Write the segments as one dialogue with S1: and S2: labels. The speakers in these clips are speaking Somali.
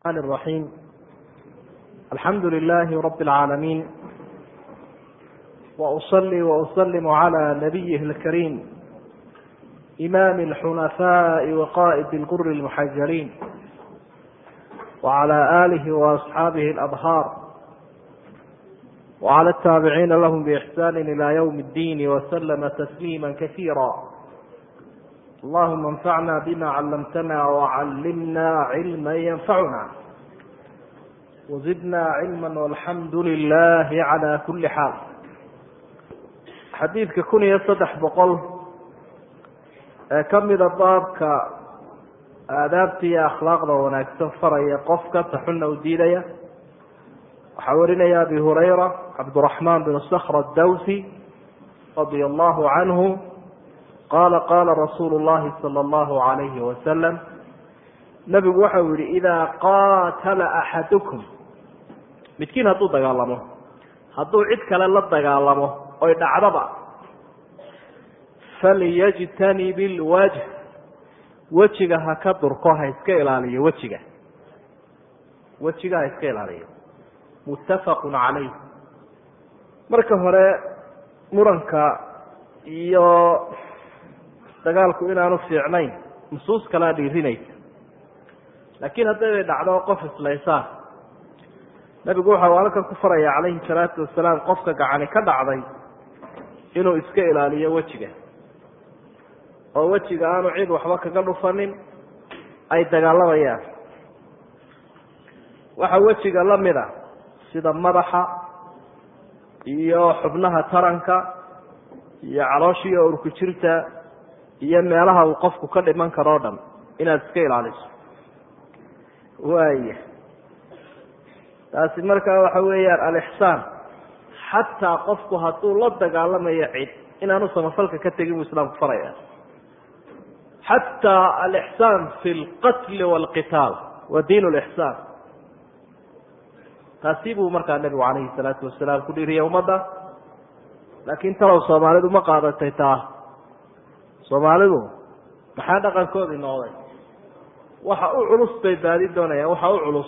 S1: الرحمن الرحيم الحمد لله رب العالمين وأصلي وأسلم على نبيه الكريم إمام الحنفاء وقائد الغر المحجلين وعلى آله وأصحابه الأبهار وعلى التابعين لهم بإحسان إلى يوم الدين وسلم تسليما كثيرا اللهم انفعنا بما علمتنا وعلمنا علما ينفعنا وزدنا علما والحمد لله على كل حال xadiidka kun iyo saddex boqol ee ka mida baabka aadaabta iyo akhlaaqda wanaagsan faraya qofka taxuna u diidaya waxaa warinaya abi hurayra cabdiraxmaan bin skr adawsi radia allahu canhu qala qala rasuulu llahi sala allahu alayhi wasalam nabigu waxau yihi idaa qaatala axadukum midkiin hadduu dagaalamo hadduu cid kale la dagaalamo oy dhacdaba falyajtanib ilwajh wejiga ha ka durko ha iska ilaaliyo wejiga wejiga ha iska ilaaliyo muttafaqun calayh marka hore muranka iyo dagaalku inaanu fiicnayn nusuus kalea dhiirinaysa laakiin hadday dhacdo qof islaysaan nabigu waxau halkan ku faraya calayhi salaatu wasalaam qofka gacani ka dhacday inuu iska ilaaliyo wejiga oo wejiga aanu cid waxba kaga dhufanin ay dagaalamayaan waxaa wejiga la mid a sida madaxa iyo xubnaha taranka iyo caloosha iyo urku jirta iyo meelaha uu qofku ka dhiman karo o dhan inaad iska ilaaliso waaya taasi markaa waxa weeyaan alixsaan xataa qofku hadduu la dagaalamayo cid inaanu samafalka ka tegin buu islaamku faraya xataa alixsaan fi lqatli waalqitaal wa diin lixsaan taasi buu markaa nebigu calayhi salaatu wasalaam ku dhiiriyay ummadda laakiin talow soomaalidu ma qaadatay taa soomaalidu maxaa dhaqankoodii noqday waxa u culus bay baadi doonayaan waxa u culus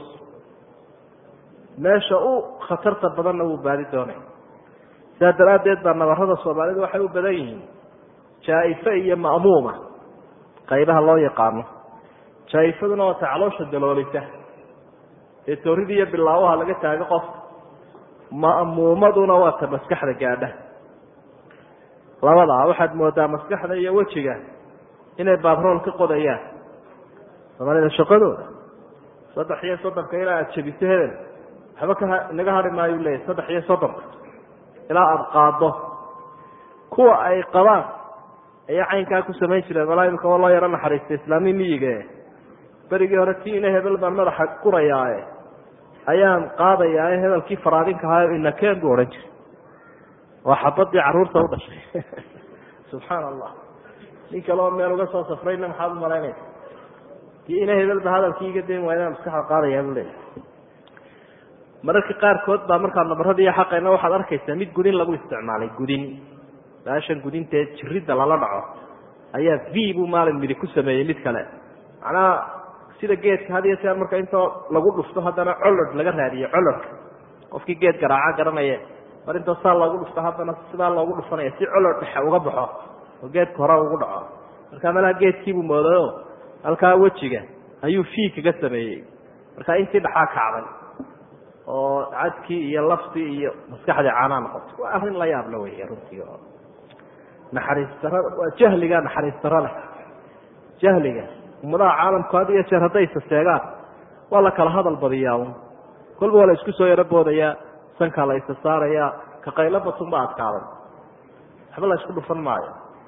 S1: meesha u khatarta badanna wuu baadi doonaya sidaa daraaddeed baa nabarada soomaalidu waxay u badan yihiin jaa-ife iyo ma'muuma qaybaha loo yaqaano jaa-ifaduna waa ta caloosha daloolisa ee toorida iyo bilaawaha laga taago qofka ma'muumaduna waa ta maskaxda gaadha labadaa waxaad moodaa maskaxda iyo wejiga inay baabrool ka qodayaan soomaalida shaqadooda saddex iyo soddonka ilaa aada jabiso hebel waxba ka inaga hari maayu leeyahy saddex iyo soddonka ilaa aada qaado kuwa ay qabaan ayaa caynkaa ku samayn jireen walaa imika waa loo yaro naxariistay islaami miyige berigii hore ti ina hebel baan madaxa gurayaae ayaan qaadayaa hebelkii faraadinka ahaa inakeen buu odhan jiray waa xabadii caruurta u dhashay subxaana allah nin kaleo meel uga soo safrayna maxaad u malaynaysa kii ina hebelba hadalkii iga dayn waayna maskaxda qaadayaa buu leeyahy mararka qaarkood baa markaa nabaradii xaqayna waxaad arkaysaa mid gudin lagu isticmaalay gudin baashan gudintae jiridda lala dhaco ayaa v buu maalin midi ku sameeyey mid kale macnaha sida geedka had iyo jeer marka intoo lagu dhufto haddana colod laga raadiyo colodka qofkii geed garaaca garanaye mar intoo saa loogu dhufto haddana sidaa loogu dhufanaya si colod dhexe uga baxo oo geedka hore ugu dhaco markaa malaha geedkiibuu moodayo halkaa wejiga ayuu v kaga sameeyey markaa intii dhaxaa kacday oo cadkii iyo laftii iyo maskaxdii caanaa noqotay waa arrin la yaabla wey runtii oo naxariis darada waa jahliga naxariis daro leh jahliga ummadaha caalamku had iyo jeer hadday isaseegaan waa la kala hadal badiyaa un kolba waa la isku soo yaro boodayaa sankaa la isa saarayaa ka qaylo batun ba adkaaday waxba la isku dhufan maayo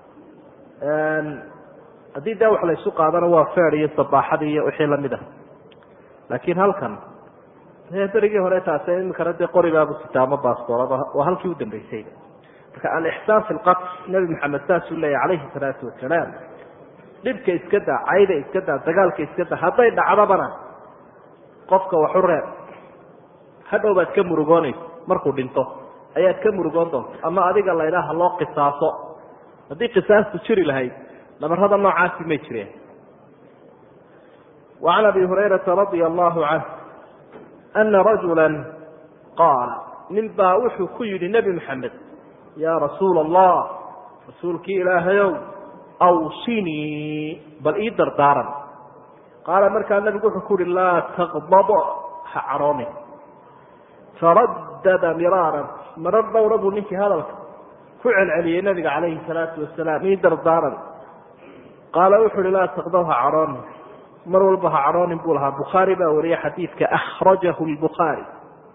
S1: haddii dee wax la isu qaadana waa feer iyo sabaaxadii iyo wixii lamid ah laakiin halkan berigii hore taas imikana dee qoribaabu sitaamo baastoolaba waa halkii u dambeysayba marka alixsaan fi lqatl nebi maxamed saasuu leeyahy calayhi salaatu wasalaam dhibka iska daa cayda iska daa dagaalka iska daa hadday dhacdabana qofka waxu reeb hadhow baad ka murugoonaysa markuu dhinto ayaad ka murugoon doonta ama adiga laydhaha loo qisaaso haddii qisaastu jiri lahayd nabarada noocaasi may jireen وعn abi هurayرaةa رaضي الlه عanه أna رaجuلا qaala nin baa wuxuu ku yihi نebi mحamed ya rasuul الlah rasuulkii ilaahayow awsinii bal ii dardaaran qaala markaa nabigu wuxuu ku uhi laa taqdab ha cadhoonin faradada miraaran marar dhowra buu ninkii hadalka ku celceliyey nabiga calayhi salaatu wasalaam ii dardaaran qaala wuxu uhi laa taqdab ha cadhoonin mar walba ha cadhoonin buu lahaa bukhaari baa wariyey xadiidka akhrajahu lbukhaari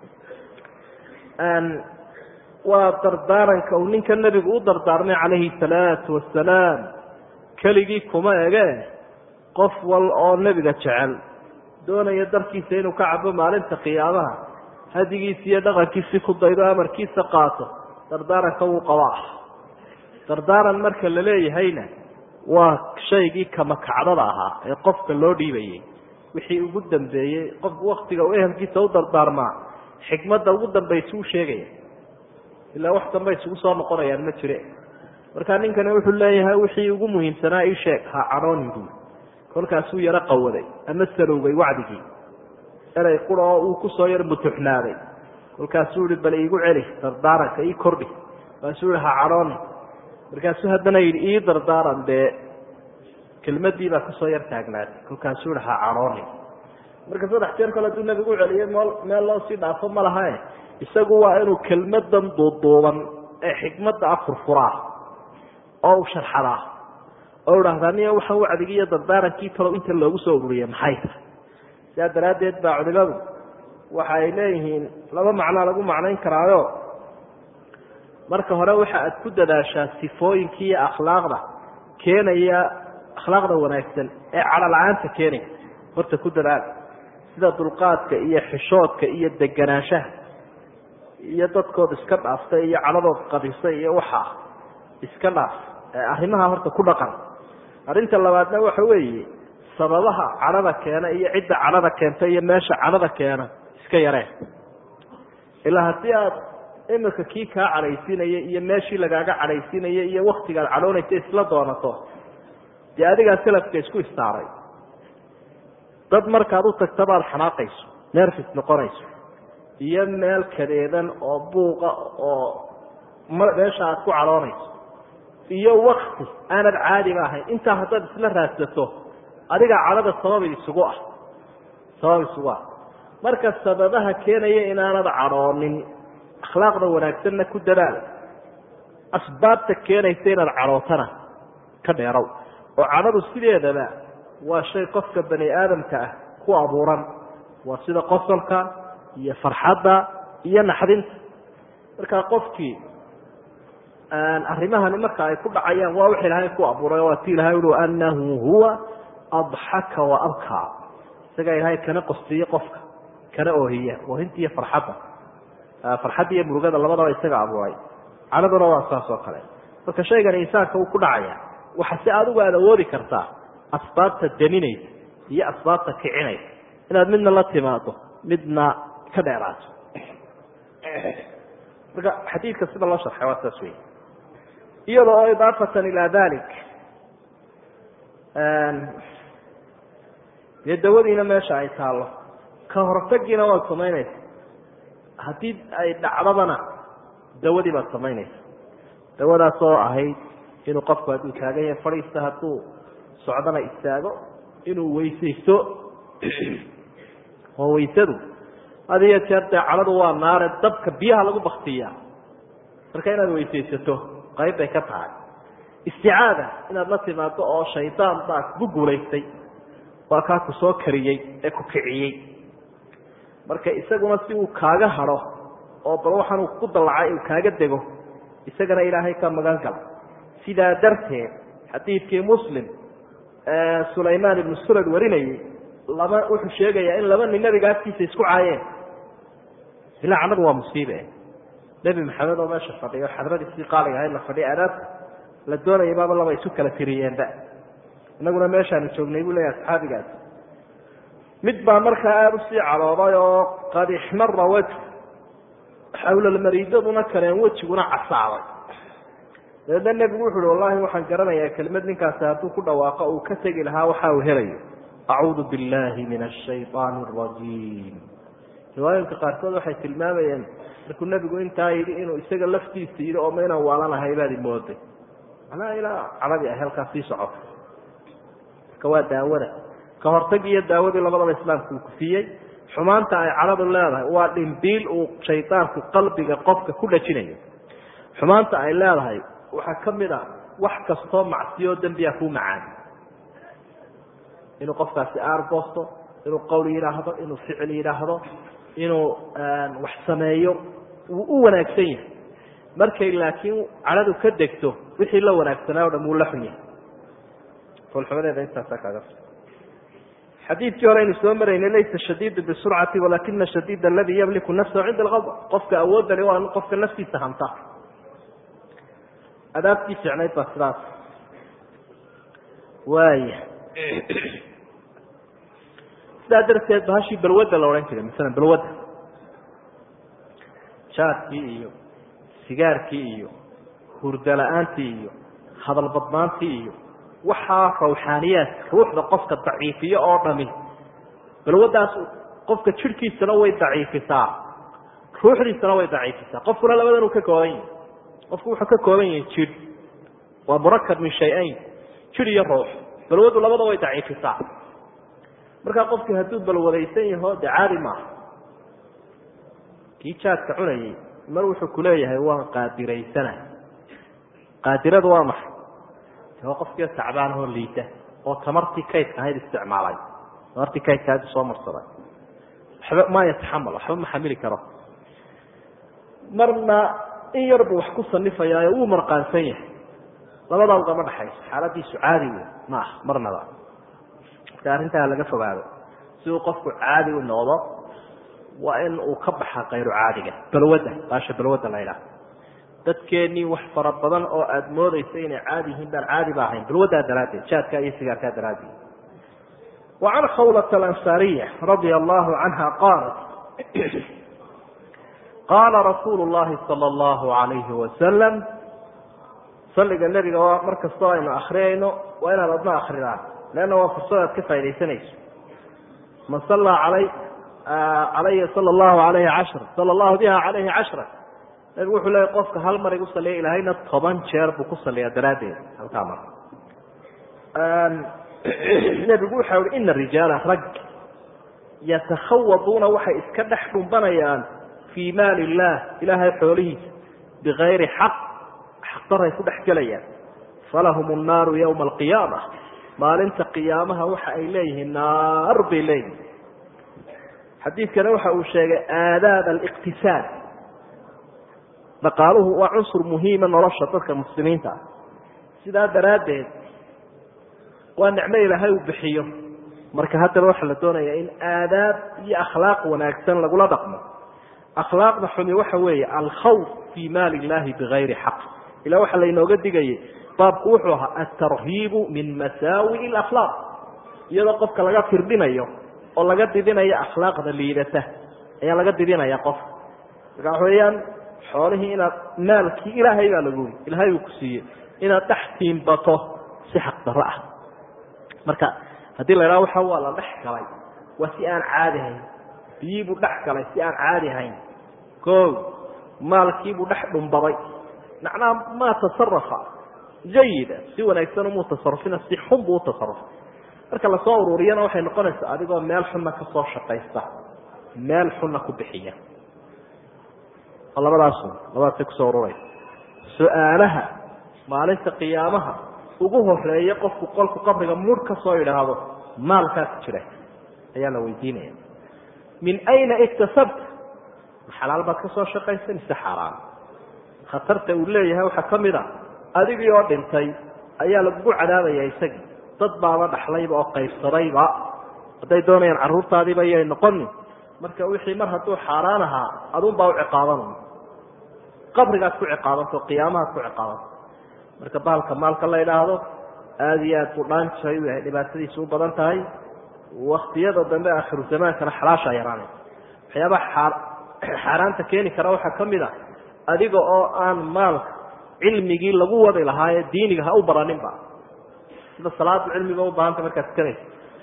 S1: waa dardaaranka uu ninka nebigu u dardaarmay calayhi salaatu wasalaam keligii kuma ege qof wal oo nebiga jecel doonaya darkiisa inuu ka cabo maalinta qiyaamaha hadigiisi iyo dhaqankiisii ku daydo amarkiisa qaato dardaaranka wuu qabaa dardaaran marka la leeyahayna waa shaygii kamakacdada ahaa ee qofka loo dhiibayay wixii ugu dambeeyey qofku waktiga uu ehelkiisa u dardaarmaa xikmadda ugu dambaysa u sheegaya ilaa wax damba isugu soo noqonayaan ma jire markaa ninkani wuxuu leeyahay wixii ugu muhiimsanaa ii sheeg ha cadhoonin buui kolkaasuu yaro qawaday ama salowgay wacdigii erey qura oo uu kusoo yar mutuxnaaday kolkaasuu ihi bal iigu celi dardaaranka ii kordhi kaasuu ihi ha cadhoonin markaasuu haddana yidhi ii dardaaran dee kelmadii baa kusoo yar taagnaatay kolkaasuu ihi ha cadhoonin marka saddex jeer kale hadduu nabigu celiyey meel meel loo sii dhaafo ma lahae isagu waa inuu kelmadan duuduuban ee xikmadda ah furfuraa oo u sharxadaa oo idhaahdaa niya waxaan wacdigii iyo dardaarankii talow inta loogu soo ururiye maxay tahay sidaa daraaddeed baa culimadu waxa ay leeyihiin laba macnaa lagu macnayn karaayo marka hore waxa aad ku dadaashaa sifooyinkii iyo akhlaaqda keenaya akhlaaqda wanaagsan ee cadho la-aanta keenaya horta ku dadaal sida dulqaadka iyo xishoodka iyo deganaanshaha iyo dadkood iska dhaaftay iyo cadhadood qadisay iyo waxa iska dhaaf arrimaha horta ku dhaqan arrinta labaadna waxa weeye sababaha cadhada keena iyo cidda cadhada keenta iyo meesha cadhada keena iska yareen ilaa haddii aad imika kii kaa cadhaysiinaya iyo meeshii lagaaga cadhaysiinaya iyo waktigaad cadhoonaysa isla doonato dee adigaa salafka isku istaaray dad markaad u tagta baad xanaaqayso nerfis noqonayso iyo meel kadeedan oo buuqa oo meesha aad ku cadhoonayso iyo wakti aanad caadiba ahayn intaa haddaad isla raadsato adigaa cadhada sabab isugu ah sabab isugu ah marka sababaha keenaya inaanad cadhoonin akhlaaqda wanaagsanna ku dadaal asbaabta keenaysa inaad cadhootana ka dheerow oo cadhadu sideedaba waa shay qofka bani aadamka ah ku abuuran waa sida qosolka iyo farxadda iyo naxdinta markaa qofkii arrimahani marka ay ku dhacayaan waa wix ilaahay ku abuuray waa ti ilahay ui anahu huwa adxaka wa abkaa isagaa ilaahay kana qostiye qofka kana oohiya oohinta iyo farxadda farxadda iyo murugada labadaba isaga abuuray cadhaduna waa saas oo kale marka shaygani insaanka uu ku dhacaya waxa si adigu aad awoodi kartaa asbaabta daninaysa iyo asbaabta kicinaysa inaad midna la timaado midna ka dheeraato marka xadiidka sida loo sharxay waa saas wey iyada oo idaafatan ilaa dalik dee dawadiina meesha ay taallo ka hortagiina waad samaynaysa haddii ay dhacdadana dawadii baad samaynaysa dawadaas oo ahayd inuu qofku hadduu taagan yahay fadhiista hadduu socdana istaago inuu weysaysto oo weysadu had iyo jeer dee cadhadu waa naare dabka biyaha lagu baktiyaa marka inaad weysaysato qayb bay ka tahay isticaada inaad la timaado oo shaydaan baa ku guulaystay waa kaa ku soo kariyey ee ku kiciyey marka isaguna si uu kaaga hadho oo bal waxaan uu ku dallacay uu kaaga dego isagana ilaahay ka magan gala sidaa darteed xadiidkii muslim sulaymaan ibnu surad warinayey laba wuxuu sheegayaa in laba nin nabiga agtiisa isku caayeen ilaa cannadu waa musiibe nebi maxamed oo meesha fadhiyo xadradiisii qaaliga ahayd la fadhiya adaabta la doonaya baaba laba isu kala tiriyeenba inaguna meeshaanu joognay buu leeyahay asxaabigaas mid baa markaa aada usii cadooday oo qad ixmara wejhu xawlalmariidaduna kaleen wejiguna casaaday dabeedna nebigu wuxu uhi wallahi waxaan garanayaa kelmad ninkaasi hadduu ku dhawaaqo uu ka tegi lahaa waxa uu helayo acuudu billahi min ashayطaan اrajiim riwaayinka qaarkood waxay tilmaamayeen markuu nebigu intaa yidhi inuu isaga laftiisa yidhi oo ma inaan waalanahay baad imooday manaa ilaa cadadii ay halkaas sii socoto marka waa daawada ka hortag iyo daawadii labadaba islaamku uu kufiyey xumaanta ay cadhadu leedahay waa dhimbiil uu shaydaanku qalbiga qofka ku dhajinayo xumaanta ay leedahay waxaa ka mid a wax kastoo macsiyo dembiya kuu macaan inuu qofkaasi aargoosto inuu qowl yidhaahdo inuu ficil yidhaahdo inuu wax sameeyo wuu u wanaagsan yahay markay laakiin cadhadu ka degto wixii la wanaagsanaa o dham wuu la xun yahay foolxumadeeda intaasaa kaaga xadiidkii hore aynu soo maraynay laysa shadiidu bisurcati walakina shadiid aladii yamliku nafsahu cinda alqadb qofka awoodani waa qofka naftiisa hanta adaabtii fiicnayd baa sidaas waaya sidaa darteed bahashii balwadda la odhan jiray masalan balwadda jaadkii iyo sigaarkii iyo hurda la-aantii iyo hadal badnaantii iyo waxaa rawxaaniyaad ruuxda qofka daciifiyo oo dhami balwaddaas qofka jidhkiisana way daciifisaa ruuxdiisana way daciifisaa qofkuna labadan uu ka kooban yahay qofku wuxuu ka kooban yahay jidh waa murakab min shay-ayn jidh iyo ruux balwaddu labada way daciifisaa markaa qofkii hadduu balwadaysan yaho dee caadi maaha kii jaadka cunayay mar wuxuu kuleeyahay waan qaadiraysana qaadiradu waa maxay waa qofkii tacbaanahoo liita oo tamartii kaydka ahayd isticmaalay tamartii kaydka ahayd soo marsaday waxba maa yataxamal waxba ma xamili karo marna in yarbu wax ku sanifayaayo wuu marqaansan yahay labadaa ugama dhaxayso xaaladiisu caadi wey ma ah marnaba marka arrintaa laga fogaado si uu qofku caadi u noqdo waa in uu ka baxa kayru caadiga balwadda baasha balwadda la ydhaha dadkeenii wax fara badan oo aada moodaysa inay caadi yihiin baan caadi ba ahayn balwaddaa daraaddeed jaadkaa iyo sigaarkaa daraaddeed wa can khawlata alansaariya radia allahu canha qaalat qaala rasuulu llahi sala allahu alayhi wasalam salliga nebiga waa mar kastoo aynu akriyayno waa inaad adna akridaan leanna waa fursad aad ka faa'idaysanayso man sallaa alay calaya sala allahu alayhi cashra sala allahu biha calayhi cashra nabigu wuxuu leeya qofka hal mar igu saliya ilaahayna toban jeer buu ku saliyaa daraaddeed halkaa mar nebigu waxa uhi ina rijaala rag yatakhawaduuna waxay iska dhex dhumbanayaan fii maali illaah ilaahay xoolihiisa bikayri xaq xaqdaray ku dhex gelayaan falahum annaaru yowma alqiyaama maalinta qiyaamaha waxa ay leeyihiin naar bay leeyihin xadiidkana waxa uu sheegay aadaab aliqtisaad dhaqaaluhu waa cunsur muhiima nolosha dadka muslimiinta ah sidaa daraaddeed waa nicmo ilaahay uu bixiyo marka haddaba waxaa la doonayaa in aadaab iyo akhlaaq wanaagsan lagula dhaqmo akhlaaqda xumi waxa weeye alkhawf fii maali illahi bigayri xaq ilaa waxaa laynooga digayay baabku wuxuu ahaa altarhiibu min masaawi'i alakhlaaq iyadoo qofka laga firdhinayo oo laga didinayo akhlaaqda liidata ayaa laga didinaya qofka marka waxa weeyaan xoolihii inaad maalkii ilaahay baa lagu yiri ilaahay uu ku siiyey inaad dhex tiimbato si xaq darro ah marka haddii la idhaha waxa waa la dhex galay waa si aan caadi hayn biyiibuu dhex galay si aan caadi hayn o maalkiibuu dhex dhumbaday macnaha maa tasarafa jayida si wanaagsan umuu tasarufina si xun buu u tasarufay marka lasoo ururiyana waxay noqonaysaa adigoo meel xunna ka soo shaqaysta meel xunna ku bixiya oo labadaasu labadaasay kusoo ururaysa su-aalaha maalinta qiyaamaha ugu horeeya qofku qolku qabriga mur ka soo idhaahdo maalkaas jira ayaa la weydiinaya min ayna iktasabta ma xalaal baad ka soo shaqaysa mise xaaraan khatarta uu leeyahay waxaa ka mid a adigii oo dhintay ayaa lagugu cadaabaya isagii dad baaba dhaxlayba oo qaybsadayba hadday doonayaan carruurtaadiiba yay noqonin marka wixii mar hadduu xaaraan ahaa adunbaa u ciqaaban qabrigaad ku ciqaabanto qiyaamahaad ku ciqaabanto marka bahalka maalka la idhaahdo aada iyo aad buu dhaanjay u yahay dhibaatadiisu u badan tahay waktiyada dambe akhiru zamaankana xalaashaa yaraanaysa waxyaabaha xaaraanta keeni kara waxaa ka mid a adiga oo aan maalka cilmigii lagu wadi lahaa ee diiniga ha u baraninba sida salaada cilmiga u baahanta markaad tukanaysa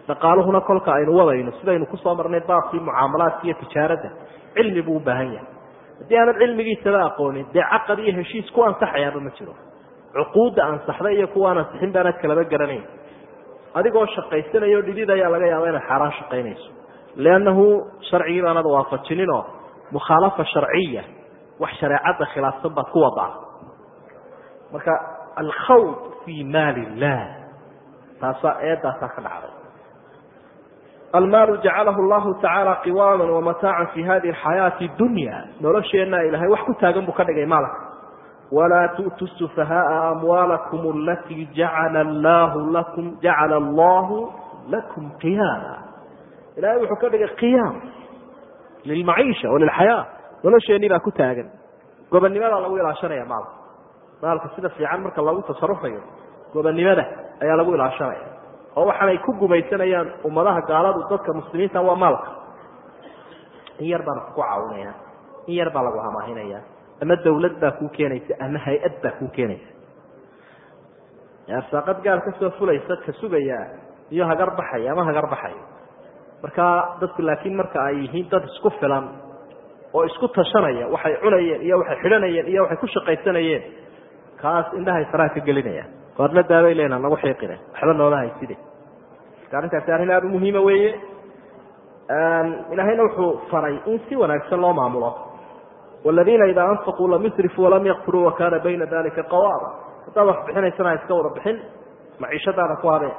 S1: dhaqaaluhuna kolka aynu wadayno sidaynu kusoo marnay baabkii mucaamalaadka iyo tijaaradda cilmi buu u baahan yahay haddii aanad cilmigiisaba aqoonin dee caqad iyo heshiis ku ansaxayaaba ma jiro cuquudda ansaxda iyo kuwaan ansixin baanad kalaba garanayn adigoo shaqaysanayo dhidid ayaa laga yaaba inaad xaaraan shaqaynayso liannahu sharcigii baanad waafajinin oo mukhaalafa sharciya wax shareecadda khilaafsan baad ku wadaa marka alkhawd fii maali illah taasaa eedaasaa ka dhacday almaalu jacalahu llahu tacaala qiwaama wamataacan fi hadihi alxayaati dunya nolosheenna ilahay wax ku taagan buu ka dhigay maalka walaa tu'tu sufahaaa amwaalakum alatii jacala llahu lakum jacala allahu lakum qiyaama ilahay wuxuu ka dhigay qiyaam lilmaciisha walilxayaa nolosheenii baa ku taagan gobonnimadaa lagu ilaashanaya maalka maalka sida fiican marka lagu tasarufayo gobonnimada ayaa lagu ilaashanaya oo waxaanay ku gumaysanayaan ummadaha gaaladu dadka muslimiinta waa maalka in yar baana kugu caawinaya in yar baa lagu hamaahinaya ama dawlad baa kuu keenaysa ama hay-ad baa kuu keenaysa arsaaqad gaal ka soo fulaysa ka sugaya iyo hagar baxaya ama hagar baxaya marka dadku laakiin marka ay yihiin dad isku filan oo isku tashanaya waxay cunayeen iyo waxay xidhanayeen iyo waxay ku shaqaysanayeen kaas indhahay faraha ka gelinayaan koorna daabay leenaa nagu xiiqine waxba noola hayside marka arrintaasi arrin aada u muhiima weeye ilaahayna wuxuu faray in si wanaagsan loo maamulo waladiina idaa anfaquu lam yusrifuu walam yaqturuu wakana bayna dalika qawaama haddaad wax bixinaysana iska wada bixin maciishadaada ku habeen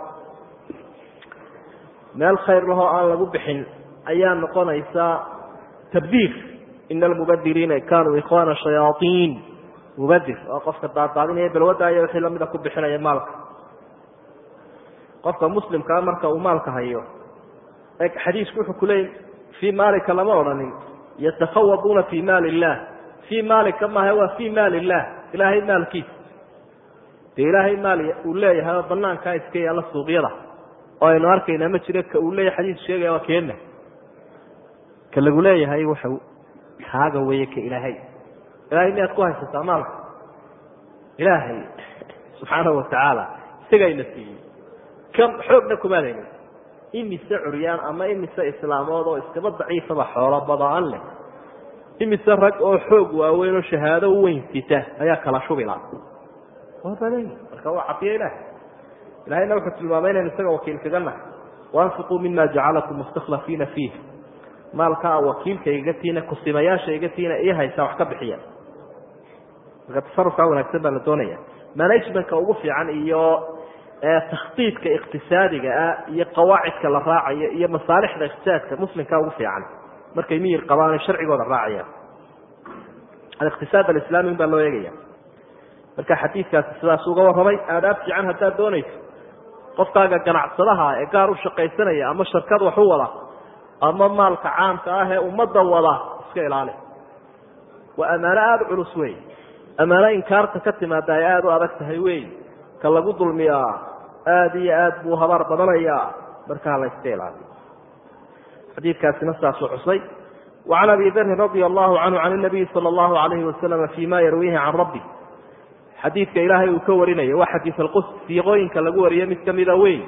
S1: meel khayr lahoo aan lagu bixin ayaa noqonaysa tabdiir ina almubadiriina kanuu ikhwana shayaaiin mubadir oo qofka daadaadinaya balwadda iyo wixii lamida ku bixinaya maalka qofka muslimkaa marka uu maalka hayo xadiisku wuxuu kuleeyay fii maalika lama odhanin yatakhawaduuna fii maali illah fii maalika maaha waa fii maali illah ilaahay maalkiisa dee ilaahay maal uu leeyahay oo banaankaa iska yaalla suuqyada oo aynu arkayna ma jiro ka uu leeyahay xadiis sheegaya waa keena ka lagu leeyahay waxa kaaga weeye ka ilaahay ilahay miyaad ku haysataa maalka ilaahay subxaanahu watacaala isagayna siiyey kan xoogna kumaadayna imise curyaan ama imise islaamood oo iskaba daciifaba xoolo badaan leh imise rag oo xoog waaweyn oo shahaado u weyn sita ayaa kala shubila waa badan marka waa cafiya ilahay ilahayna wuxuu tilmaamay inaynu isaga wakiil kaga nahay waanfiquu mima jacalakum mustakhlafiina fiih maalkaa wakiilka igatiina kusimayaasha igatiina ii haysaa wax ka bixiya marka tasarufkaa wanaagsan baa la doonaya managementka ugu fiican iyo takhdiidka iqtisaadiga ah iyo qawaacidka la raacayo iyo masaalixda iqtisaadka muslimka ugu fiican markay miyir qabaan sharcigooda raacayaan aliqtisaad alislami baa loo eegaya marka xadiidkaasi sidaas uga warramay aadaab fiican haddaad doonayso qofkaaga ganacsadaha ee gaar u shaqaysanaya ama sharkad wax u wada ama maalka caamka ah ee ummadda wada iska ilaali waa ammaano aada u culus wey ammaano inkaarta ka timaada ay aada u adag tahay wey ka lagu dulmiyaa aada iyo aad buu habaar badanayaa markaa la iska ilaaliyo xadiidkaasina saasuu xusay wacan abi darin radia allahu canhu can nabiyi sala allahu alayhi wasalama fi ma yarwiihi can rabbi xadiidka ilaahay uu ka warinayo waa xadiis alqus siiqooyinka lagu wariyo mid kamida wey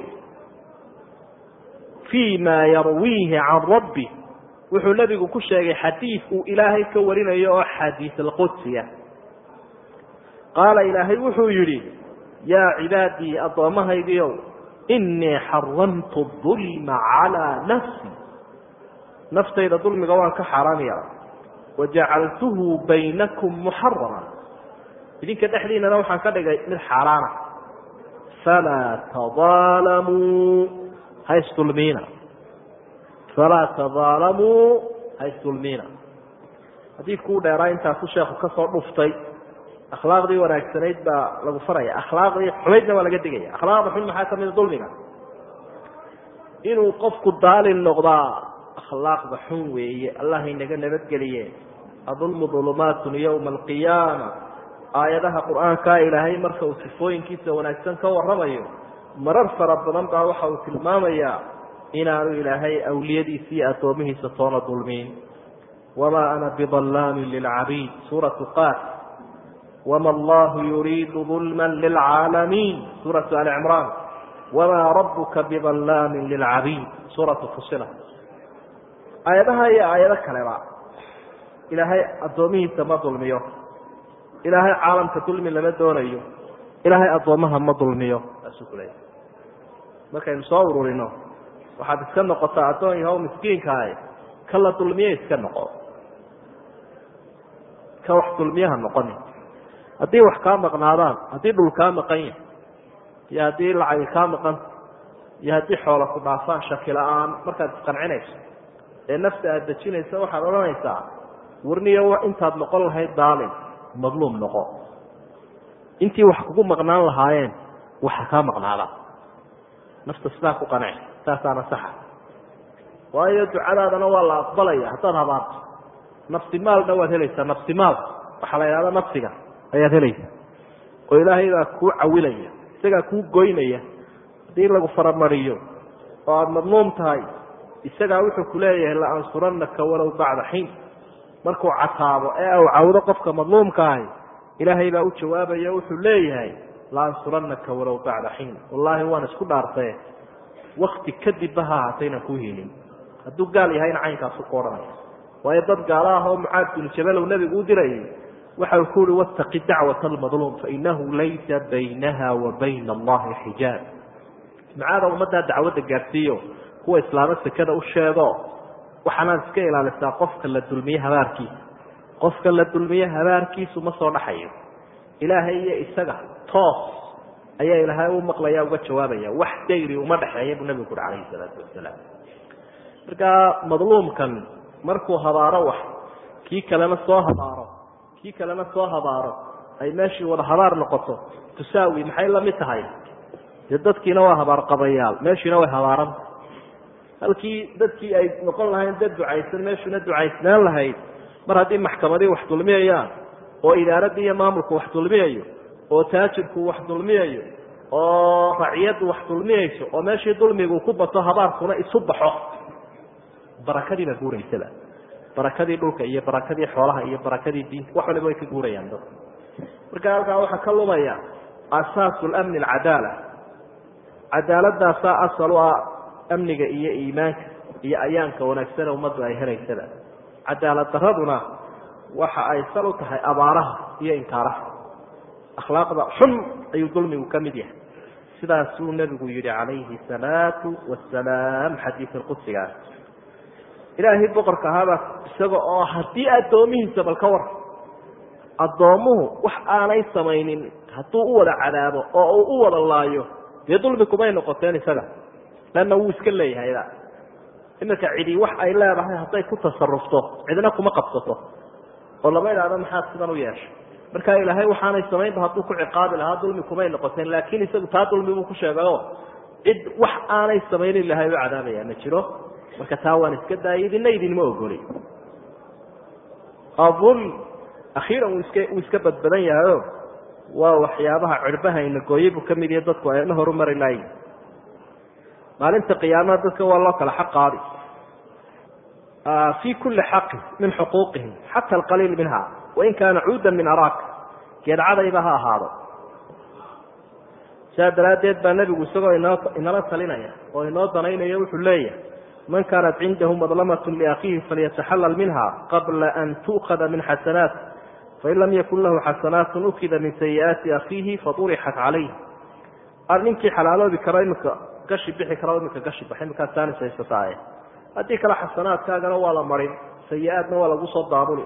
S1: fi ma yarwiihi can rabbi wuxuu nebigu ku sheegay xadiid uu ilaahay ka warinayo oo xadiis alqudsiya qaala ilaahay wuxuu yidhi yaa cibaadii addoommahaygiiow inii xaramtu dulma calaa nafsi naftayda dulmiga waan ka xaaraam yeelay wajacaltuhu baynakum muxarama idinka dhexdiinana waxaan ka dhigay mid xaaraana falaa tadaalamuu haysdulmiina falaa tadaalamuu haysdulmiina xadiidku u dheeraa intaasu sheekhu ka soo dhuftay akhlaaqdii wanaagsanayd baa lagu faraya akhlaaqdii xumaydna waa laga digaya akhlaaqda xun maxaa kamida dulmiga inuu qofku daalin noqdaa akhlaaqda xun weeye allah inaga nabadgeliye adulmu dulumaatun yowma alqiyaama aayadaha qur-aankaa ilaahay marka uu sifooyinkiisa wanaagsan ka warramayo marar fara badan baa waxa uu tilmaamayaa inaanu ilaahay awliyadiisa iyo addoomihiisa toona dulmiin wamaa ana bidallaamin lilcabiid suuratu qaaf wama allahu yuriidu dulma lilcaalamiin suuratu ali cimraan wamaa rabuka bidallaamin lilcabiid suuratu fusila aayadaha iyo aayado kaleba ilaahay addoomihiisa ma dulmiyo ilaahay caalamka dulmi lama doonayo ilaahay addoommaha ma dulmiyo saasuu ku leeyahy markaynu soo ururino waxaad iska noqotaa addoon yahow miskiinkaah ka la dulmiye iska noqo ka wax dulmiyaha noqoni haddii wax kaa maqnaadaan haddii dhul kaa maqan yahay iyo haddii lacagi kaa maqan iyo haddii xoola ku dhaafaan shaki la-aan markaad isqancinayso ee nafta aada dejinaysa waxaad odhanaysaa warniyo intaad noqon lahayd daalim madluum noqo intii wax kugu maqnaan lahaayeen waxa kaa maqnaada nafta sidaa ku qanci saasaana saxa waayo ducadaadana waa la aqbalaya haddaad habaarto nafsi maalna waad helaysaa nafsi maal waxaa la yidhahda nafsiga ayaad helaysaa oo ilaahay baa kuu cawilaya isagaa kuu goynaya haddii lagu faramariyo oo aada madluum tahay isagaa wuxuu ku leeyahay la ansuranaka walow bacda xiin markuu cataabo ee uu cawdo qofka madluumka ahi ilaahay baa u jawaabaya wuxuu leeyahay la ansuranaka walow bacda xiin wallaahi waan isku dhaartae wakti kadibba ha ahaata inaan kuu helin hadduu gaal yahayna caynkaasu ku odhanaya waayo dad gaala ah oo mucaad binu jabalow nebigu u dirayay waxa uu ku uhi wataqi dacwata almadluum fainahu laysa baynaha wa bayna allahi xijaab mucaada ummaddaa dacwadda gaadhsiiyo kuwa islaamo sekada u sheego waxaanaad iska ilaalisaa qofka la dulmiye habaarkiisa qofka la dulmiye habaarkiisu ma soo dhaxayo ilaahay iyo isaga toos ayaa ilaahay u maqlaya uga jawaabaya wax dayri uma dhexeeya buu nabigu uri calayhi salaatu wasalaam markaa madluumkan markuu habaaro wax kii kalena soo habaaro kii kalena soo habaaro ay meeshii wada habaar noqoto tusaawi maxay la mid tahay dee dadkiina waa habaar qabayaal meeshiina way habaaranta halkii dadkii ay noqon lahayn dad ducaysan meeshuna ducaysnaan lahayd mar haddii maxkamadii wax dulmiyayaan oo idaaradii iyo maamulku wax dulmiyayo oo taajirku wax dulmiyayo oo raciyaddu wax dulmiyayso oo meeshii dulmigu ku bato habaarkuna isu baxo barakadii baa guuraysaba barakadii dhulka iyo barakadii xoolaha iyo barakadii diinta wax waliba way ka guurayaan dadka marka halkaa waxaa ka lumaya asaasu lamni alcadaala cadaaladaasaa asal u ah amniga iyo iimaanka iyo ayaanka wanaagsane ummaddu ay helaysaba cadaalad daraduna waxa ay sal u tahay abaaraha iyo inkaaraha akhlaaqda xun ayuu dulmigu ka mid yahay sidaasuu nebigu yihi calayhi salaatu wasalaam xadiid qudsigaas ilaahay boqorka ahaabaa isaga oo haddii addoomihiisa bal ka war addoommuhu wax aanay samaynin hadduu u wada cadaabo oo uu u wada laayo dee dulmi kumay noqoteen isaga lanna wuu iska leeyahayda iminka cidi wax ay leedahay hadday ku tasarufto cidna kuma qabsato oo lama idhaahdo maxaad sidan u yeeshay marka ilaahay waxaanay samaynba hadduu ku ciqaabi lahaa dulmi kumay noqoteen laakiin isagu taa dulmi buu ku sheegayo cid wax aanay samaynin ilahay u cadaabaya ma jiro marka taa waan iska daayay idina idinma ogoli adul akhiiran wuu iska wuu iska badbadan yahayo waa waxyaabaha cirbahayna gooye buu ka mid yahay dadku ayna horumari laayin maalinta qiyaamaha dadka waa loo kala xaq qaadi fi kuli xaqin min xuquuqihim xata alqaliil minha wain kaana cuudan min araak geedcadayba ha ahaado sidaa daraaddeed baa nebigu isagoo inoo inala talinaya oo inoo danaynaya wuxuu leeyahay man kaanat cindahu madlamat liakhiihi falyataxallal minha qabla an tu'khada min xasanaat fain lam yakun lahu xasanaat ukida min sayi'aati akhiihi faurixat calayh ar ninkii xalaaloobi karo imika gashi bixi karo imika gashi bax iminkaas taanis haysataaye haddii kale xasanaadkaagana waa la marin sayi-aadna waa lagu soo daabuli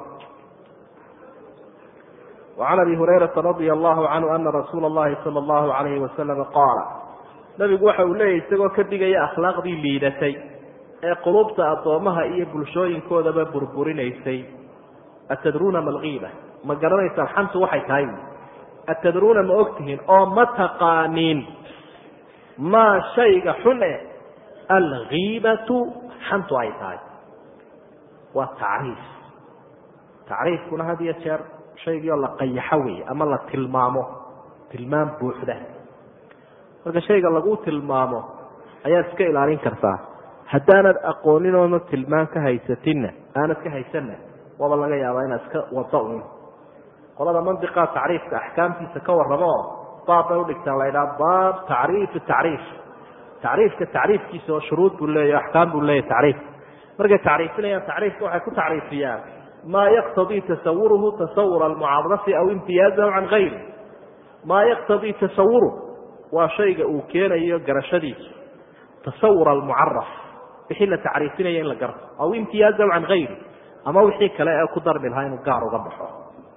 S1: وعn abi hurayraa radي الlahu canhu ana rasuula اllahi salى اllahu عalayhi wasalam qaala nabigu waxa uu leeyahy isagoo ka digaya akhlaaqdii liidatay ee qulubta addoomaha iyo bulshooyinkoodaba burburinaysay atadruuna ma lgiiba ma garanaysaan xantu waxay tahay atadruuna ma ogtihiin oo ma taqaaniin maa shayga xun e algiibatu xantu ay tahay waa tacriif tacriifkuna had iyo jeer shaygiioo la qayaxo wey ama la tilmaamo tilmaam buuxda marka shayga lagu tilmaamo ayaad iska ilaalin kartaa haddaanad aqoonin oona tilmaam ka haysatinna aanad ka haysanna waaba laga yaabaa inaad iska wado un qolada mandiqaa tacriifka axkaamtiisa ka warramo baab bay udhigtaan la ydhaha baab tacriifi tacriif tacriifka tacriifkiisa oo shuruud buu leeya axkaam buu leeyahy tacriif markay tacriifinayaan tacriifka waxay ku tacriifiyaan maa yaqtadii tasawuruhu tasawura almucarafi aw imtiyaazahu can gayri maa yaqtadii tasawuruhu waa shayga uu keenayo garashadiisu tasawur almucaraf wixii la tacriifinaya in la garto aw imtiyaazahu can gayri ama wixii kale ee ku darmi lahaa inuu gaar uga baxo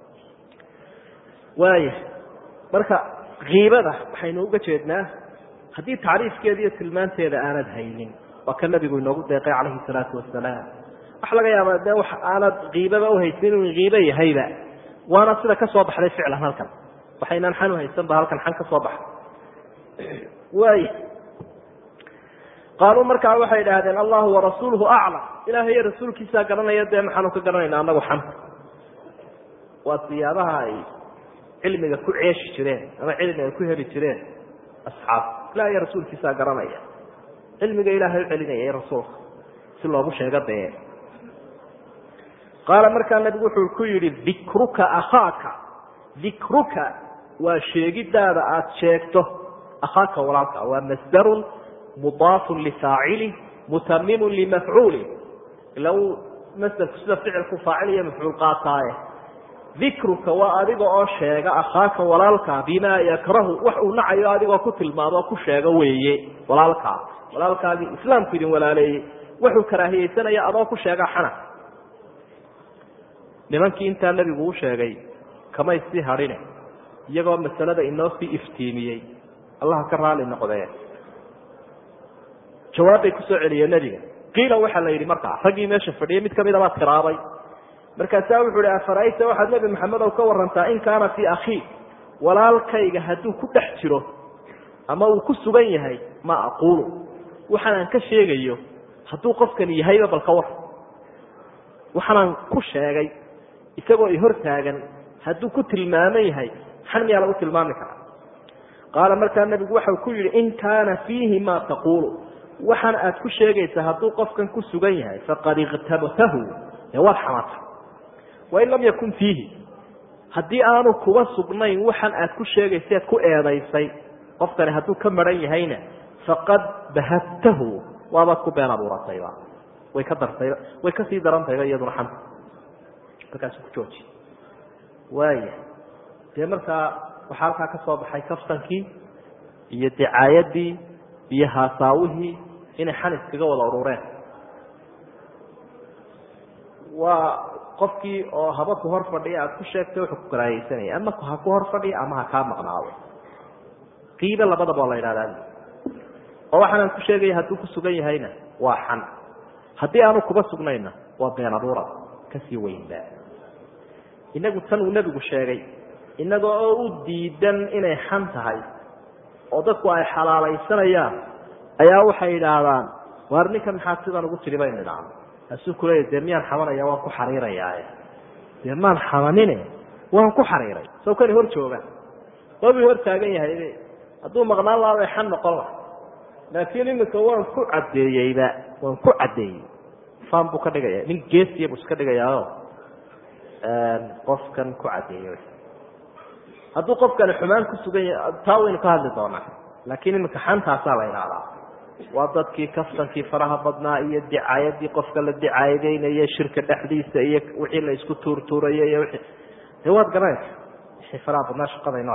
S1: waaya marka kiibada waxaynu uga jeednaa haddii tacriifkeeda iyo tilmaanteeda aanad haynin waa ka nabigu inoogu deeqay calayhi salaatu wasalaam waxa laga yaabaa de wax aanad kiibaba uhaysin inuu kiibo yahayba waana sida ka soo baxday ficlan halkan waxaynaan xan uhaysan ba halkan xan ka soo baxday waay qaaluu markaa waxay idhaahdeen allahu warasuuluhu aclam ilahay iyo rasuulkiisaa garanaya dee maxaanu ka garanayna anagu xanta waa siyaabaha ay cilmiga ku ceeshi jireen ama cilmiga ku heli jireen asxaab ilahay iyo rasuulkiisaa garanaya cilmiga ilaahay u celinaya iyo rasuulka si loogu sheego dee qaala markaa nabigu wuxuu ku yidhi dikruka akhaaka dikruka waa sheegidaada aada sheegto akhaaka walaalka waa masdarun mudaafun lifaacili mutamimun limafcuuli ila uu masdarku sida ficilku faacil iyo mafcuul qaataaye dikruka waa adiga oo sheega akhaaka walaalkaa bimaa yakrahu wax uu nacayo adigoo ku tilmaamo ku sheego weeye walaalkaa walaalkaagii islaamku idin walaaleeyey wuxuu karaahiyeysanaya adoo ku sheega xana nimankii intaa nebigu u sheegay kamay sii hadhine iyagoo masalada inoo sii iftiimiyey allaha ka raali noqdee jawaabbay kusoo celiyeen nebiga qiila waxaa la yidhi markaa raggii meesha fadhiyay mid kamida baa tiraabay markaasaa wuxuu ihi afara'ayta waxaad nebi maxamedow ka warantaa in kaana fii akhii walaalkayga hadduu ku dhex jiro ama uu ku sugan yahay ma aquulu waxaanaan ka sheegayo hadduu qofkani yahayba bal ka war waxaanaan ku sheegay isagoo i hor taagan hadduu ku tilmaaman yahay xan miyaa lagu tilmaami karaa qaala markaa nebigu waxau ku yidhi in kaana fiihi maa taquulu waxaan aad ku sheegaysaa hadduu qofkan ku sugan yahay faqad ikhtabtahu dee waad xamata wain lam yakun fiihi haddii aanu kuba sugnayn waxaan aad ku sheegayseed ku eedaysay qofkani hadduu ka maran yahayna faqad bahadtahu waabaad ku been abuuratayba way ka dartayba way kasii darantayba iyaduna xanta markaasu ku jooji waaya dee markaa waxaa halkaa ka soo baxay kaftankii iyo dicaayadii iyo haasaawihii inay xan iskaga wada urureen waa qofkii oo haba ku hor fadhiya aada ku sheegtay wuxuu ku karaahaysanaya ama ha ku hor fadhiya ama ha kaa maqnaado qiibe labadaba waa la yidhahdaa oo waxaanaan ku sheegaya hadduu ku sugan yahayna waa xan haddii aanu kuba sugnayna waa been abuura kasii weynba inagu tan uu nebigu sheegay inaga oo u diidan inay xan tahay oo dadku ay xalaalaysanayaan ayaa waxay yidhaahdaan waar ninkan maxaad sidan ugu tiri baynu idhaahno kaasuu kuleeya dee miyaan xamanaya waan ku xariirayaae dee maan xamanine waan ku xariiray soo kani hor jooga waabuu hor taagan yahay hadduu maqnaan lahaa bay xan noqon laha laakiin iminka waan ku caddeeyeyba waan ku caddeeyey fan buu ka dhigaya nin geesiya buu iska dhigayaayo qofkan ku caddeeyey hadduu qofkani xumaan ku sugan yahay taa waynu ka hadli doonaa laakiin iminka xantaasaa la idhahdaa waa dadkii kaftankii faraha badnaa iyo dicaayadii qofka la dicaayadeynaya shirka dhexdiisa iyo wixii la isku tuurtuuraya iyo wii dee waad garanaysa wixii faraha badnaa shaqadayno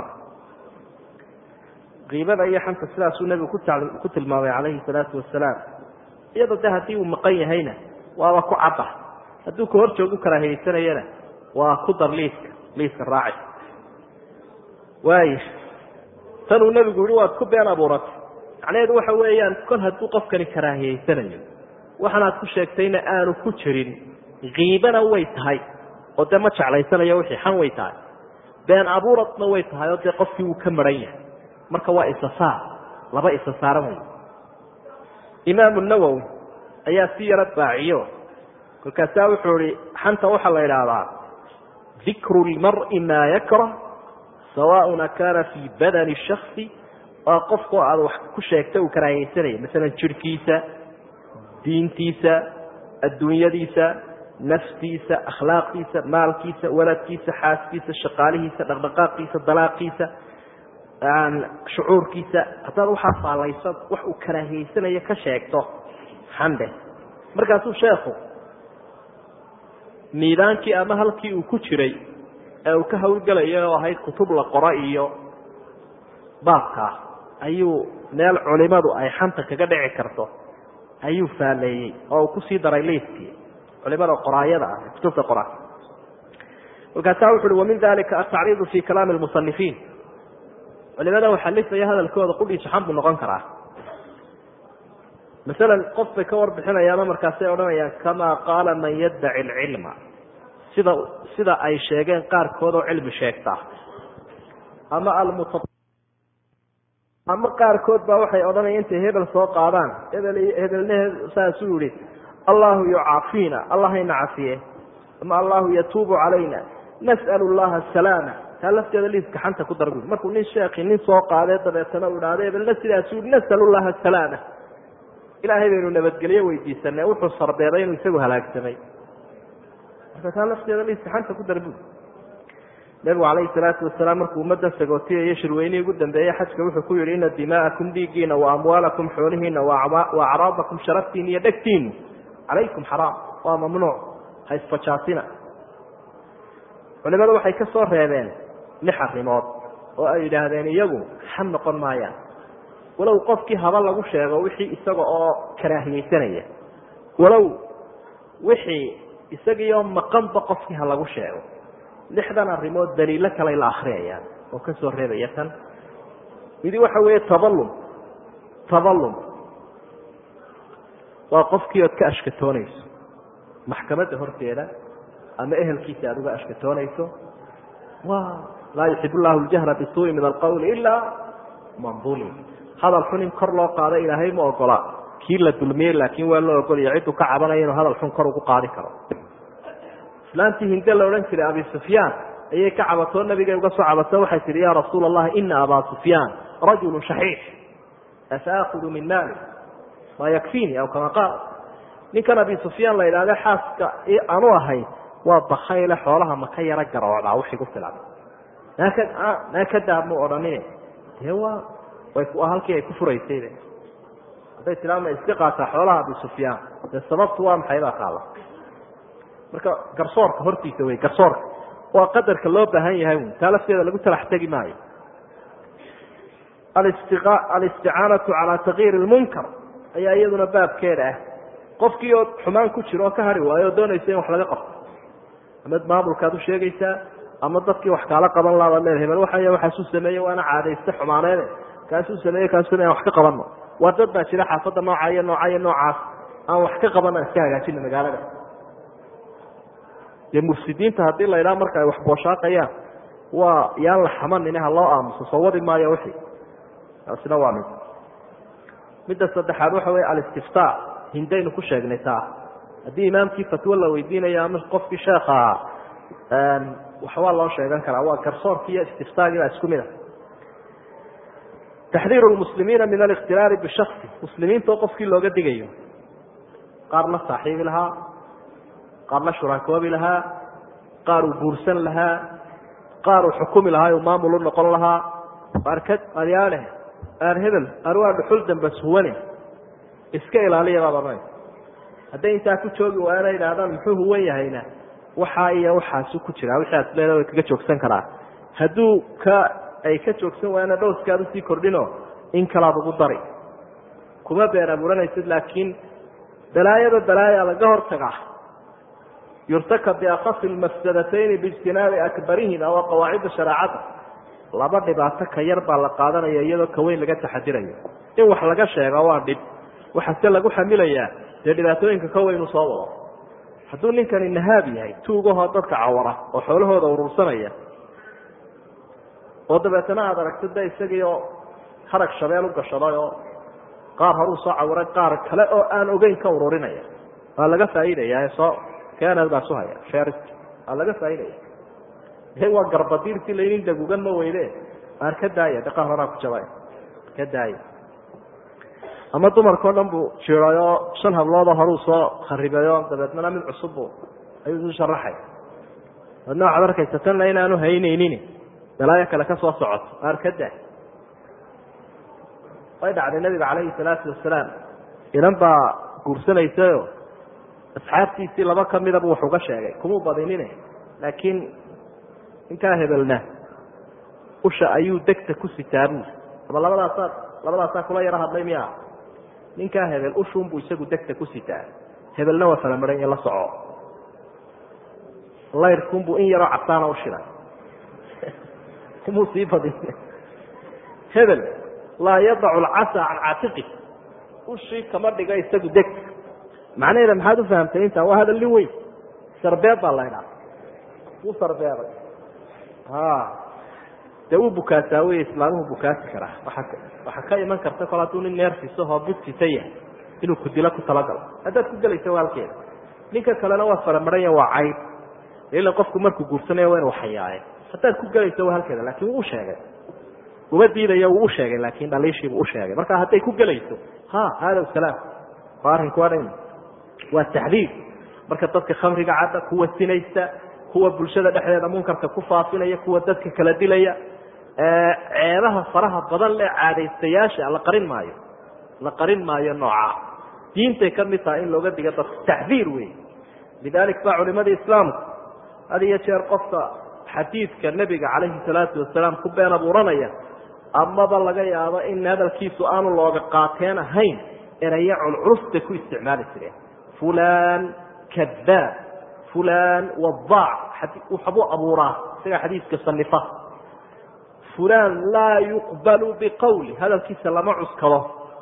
S1: kiibada iyo xanta sidaasuu nebigu ku ku tilmaamay calayhi salaatu wasalaam iyadoo de haddii uu maqan yahayna waaba ku cadda hadduu ka hor joogu karaahiyeysanayana waa ku dar liiska liiska raaci waaya tanuu nebigu yihi waad ku been abuuratay macnaheedu waxa weeyaan kol hadduu qofkani karaahiyeysanayo waxaanaad ku sheegtayna aanu ku jirin kiibana way tahay oo dee ma jeclaysanayo wixii xan way tahay been abuuradna way tahay oo dee qofkii wuu ka maran yahay marka waa isasaar laba isasaaran wey imaamu nawowi ayaa si yaro baaciyo kolkaasaa wuxuu ihi xanta waxaa la idhaahdaa dikru lmari maa yakrah sawaaun akaana fii badani shaksi waa qofkoo aad wax ku sheegta uu karaahiyeysanaya masalan jirhkiisa diintiisa adduunyadiisa naftiisa akhlaaqdiisa maalkiisa waladkiisa xaaskiisa shaqaalihiisa dhaqdhaqaaqiisa dalaaqiisa shucuurkiisa haddaad waxaa faalayso wax uu karaahiyeysanayo ka sheegto xandhe markaasuu sheekhu miidaankii ama halkii uu ku jiray ee uu ka hawlgelaya oo ahayd kutub la qoro iyo baabkaa ayuu meel culimadu ay xanta kaga dhici karto ayuu faaleeyey oo uu kusii daray liiskii culimada qoraayada ah kutubta qora markaasaa wuxu uhi wamin dalika atacriidu fi kalaami lmusanifiin culimada waxalifaya hadalkooda qudhiisu xan buu noqon karaa masalan qof bay ka warbixinayaano markaasay odhanayaan kamaa qaala man yaddaci alcilma sida sida ay sheegeen qaarkood oo cilmi sheegta ama almuta ama qaarkood baa waxay odhanaya intay hebel soo qaadaan hebel hebelne saasuu yihi allahu yucaafiina allahayna cafiye ama allahu yatuubu calayna nas'alu llaha asalaama taa lafteeda liiska xanta ku darbu markuu nin sheekhi nin soo qaadee dabeetana uu idhahdo hebelna sidaasuu yihi nas'alu llaha asalaama ilaahay baynu nabadgelyo weydiisanay wuxuu sarbeeday inuu isagu halaagsamay marka taa lafteeda liiska xanta ku darbu nebigu calayhi salaatu wasalaam markuu ummadda sagootiyayo shirweynihii ugu dambeeyey xajka wuxuu ku yihi ina dimaa'akum dhiiggiina wa amwaalakum xoolihiina wa acraadakum sharaftiina iyo dhegtiinu calaykum xaraam waa mamnuuc ha isfajaasina culimadu waxay ka soo reebeen lix arrimood oo ay yidhaahdeen iyagu xam noqon maayaan walow qofkii haba lagu sheego wixii isaga oo karaahiyeysanaya walow wixii isagiioo maqanba qofkii ha lagu sheego lixdan arrimood daliilo kaley la akriyayaan oo ka soo reebaya tan midi waxa weeye tabalum tabalum waa qofkii ood ka ashkatoonayso maxkamadda horteeda ama ehelkiisa aad uga ashkatoonayso wa laa yuxib llahu ljahra bisuui min alqawli ilaa man ulim hadal xun in kor loo qaado ilaahay ma ogola kii la dulmiyey laakiin waa loo ogolaya cidduu ka cabanaya inuu hadal xun kor ugu qaadi karo islaantii hinde la odhan jiray abi sufyaan ayay ka cabatoo nabigay uga soo cabato waxay tihi ya rasuula allahi ina abaa sufyaan rajulu shaxiix afaakudu min maali maa yakfiini aw kama qaal ninkan abi sufyaan la idhahde xaaska aanu ahay waa bakayle xoolaha maka yaro garoocdaa wixii ku filan naa ka daabmu odhanine dee waa waa halkii ay ku furaysayde hadday tiraa ma iska qaataa xoolaha abi sufyaan dee sababtu waa maxay baa qaala marka garsoorka hortiisa wey garsoorka waa qadarka loo baahan yahay wy taa lafteeda lagu talax tegi maayo alisticaanatu calaa takyiiri lmunkar ayaa iyaduna baabkeeda ah qofkii oo xumaan ku jiro oo ka hari waayo oo doonaysa in wax laga qabto ama maamulkaad u sheegaysaa ama dadkii wax kaala qaban labaad leeda hebel waxa waxaasuu sameeye waana caadayste xumaaneede kaasuu sameeye kaasuu aan wax ka qabanno waa dad baa jira xaafadda nooca iyo nooca iyo noocaas aan wax ka qaban aan iska hagaajino magaalada dee mufsidiinta haddii la idhaha marka ay wax booshaaqayaan waa yaan la xamanine ha loo aamuso soo wadi maayo wixii taasina waa mid midda saddexaad waxa weeye alistiftaa hindaynu ku sheegnay taa haddii imaamkii fatwo la weydiinayo ama qofkii sheekha ahaa waxbaa loo sheegan karaa waa garsoorki iyo istiftaagii baa isku mid a taxdiiru lmuslimiina min alikhtilaali bishasi muslimiintao qofkii looga digayo qaar la saaxiibi lahaa qaar la shuraakoobi lahaa qaar uu guursan lahaa qaar uu xukumi lahaa uu maamul u noqon lahaa arkad adyaale aan hebel aan waa dhuxul damba suwane iska ilaaliya baad odhanaysa hadday intaa ku joogi waana idhahdaan muxuu huwan yahayna waxaa iyo waxaasu ku jiraa wixii aad leeda way kaga joogsan karaa hadduu ka ay ka joogsan waayana dhowskaad usii kordhino in kalaad ugu dari kuma been abuuranaysid laakiin balaayada balaaya laga hortaga yurtaka biakhafi lmafsadatayni biijtinaabi akbarihima waa qawaacidda shareecada laba dhibaato ka yar baa la qaadanaya iyadoo ka weyn laga taxadirayo in wax laga sheego waa dhib waxaase lagu xamilayaa dee dhibaatooyinka ka weynu soo wado hadduu ninkani nahaab yahay tuugahoo dadka cawara oo xoolahooda urursanaya oo dabeetana aada aragto de isagii oo harag shabeel u gashaday oo qaar horuu soo cawaray qaar kale oo aan ogeyn ka ururinaya waa laga faa'iidaya soo kenad baa su haya sheris waa laga faa'iidaya de waa garbadiirsi laynin dagugan ma weyde aan ka daaya de qaar horaa ku jabay ka daaya ama dumarkao dhan buu jiray shan habloodoo horuu soo kharibayo dabeetnana mid cusubbu ayuu isu sharaxay adna waxaad arkaysa tanna inaanu haynaynin balaayo kale ka soo socoto aan ka daa way dhacday nabiga calayhi salaatu wasalaam inan baa guursanaysayo asxaabtiisii laba ka midaba wax uga sheegay kumuu badinine laakiin ninkaa hebelna usha ayuu degta ku sitaa buuli ama labadaasaa labadaasaa kula yaro hadlay miya ninkaa hebel ushuunbuu isagu degta ku sitaa hebelna waa falamaran iyo la soco layrkunbuu in yaroo casaana u shiday kumuu sii badin hebel laa yadacu alcasa can caatiqi ushii kama dhiga isagu degta macnaheeda maxaad u fahamtay intaa waa hadal nin weyn sarbeeb baa la ydhaa wuu sarbeebay dee wuu bukaasaa wey islaamuhu bukaasi karaa waa waxaa ka iman karta kol hadduu nin neerfisahoo budsita yahay inuu kudilo ku talagalo haddaad ku gelaysa waa halkeeda ninka kalena waa faramaranya waa cayb ila qofku markuu guursanaya waa inu xayaaye haddaad ku gelaysa waa halkeeda lakin wuu usheegay uma diidayo wuu usheegay laakin dhaliishiibuu usheegay marka hadday ku gelayso ha hada salaam waa arrinku waa dhan waa taxdiid marka dadka khamriga cadda kuwa sinaysta kuwa bulshada dhexdeeda munkarka ku faafinaya kuwa dadka kala dilaya ceebaha faraha badan le caadaystayaasha la qarin maayo la qarin maayo nooca diintay ka mid tahay in looga diga dadka taxdiir wey lidalik baa culimada islaamku had iyo jeer qofka xadiidka nebiga calayhi salaatu wasalaam ku been abuuranaya amaba laga yaabo in hadalkiisu aanu looga qaateen ahayn erayo culculus bay ku isticmaali jireen fulan kadaab fulan wadaac waxbuu abuuraa isagaa xadiiska sanifa fulan laa yuqbalu biqawli hadalkiisa lama cuskado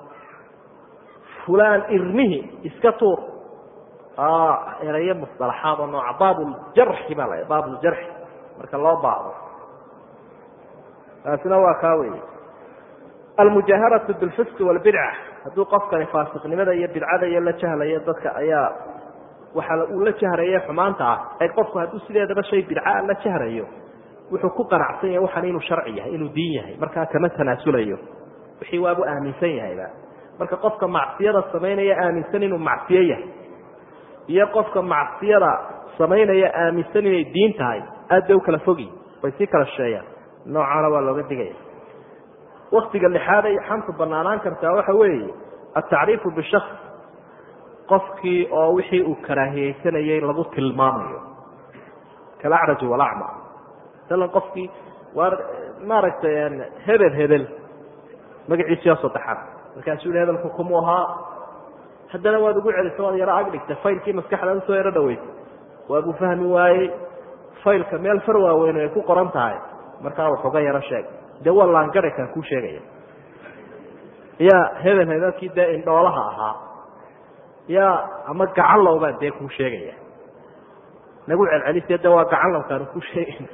S1: fulan irmihi iska tuur erayo musalaxaad oo nooca baabuljarxi baa la baabuljarxi marka loo baado taasina waa kaa wey almujaaharatu bilfisqi walbidca hadduu qofkani faasiqnimada iyo bidcada iyo la jahlayo dadka ayaa waxa uu la jahraye xumaanta ah ee qofku hadduu sideedaba shay bidcaa la jahrayo wuxuu ku qanacsan yahay waxan inuu sharci yahay inuu diin yahay markaa kama tanaasulayo wixii waabu aaminsan yahayba marka qofka macsiyada samaynaya aaminsan inuu macsiyo yahay iyo qofka macsiyada samaynaya aaminsan inay diin tahay aad bay u kala fogi way sii kala sheeyaan noocaana waa looga digaya waktiga lixaad ay xamtu banaanaan kartaa waxa weeye atacriifu bishaks qofkii oo wixii uu karaahiyeysanayay lagu tilmaamayo kalacraj walacma masalan qofkii waa maaragtay hebel hebel magaciisiyaa saddexaad markaasuu yihi hebelku kumuu ahaa haddana waad ugu celisa waad yaro ag dhigtay faylkii maskaxda usoo yaro dhaweysay waabuu fahmi waayey faylka meel far waaweyn ay ku qoran tahay markaa waxuga yaro sheeg dee waa laangare kaan kuu sheegaya yaa hebel hebelkii dee indhoolaha ahaa yaa ama gacanlow baan dee kuu sheegaya nagu celcelisee de waa gacanlowkaanu kuu sheegayna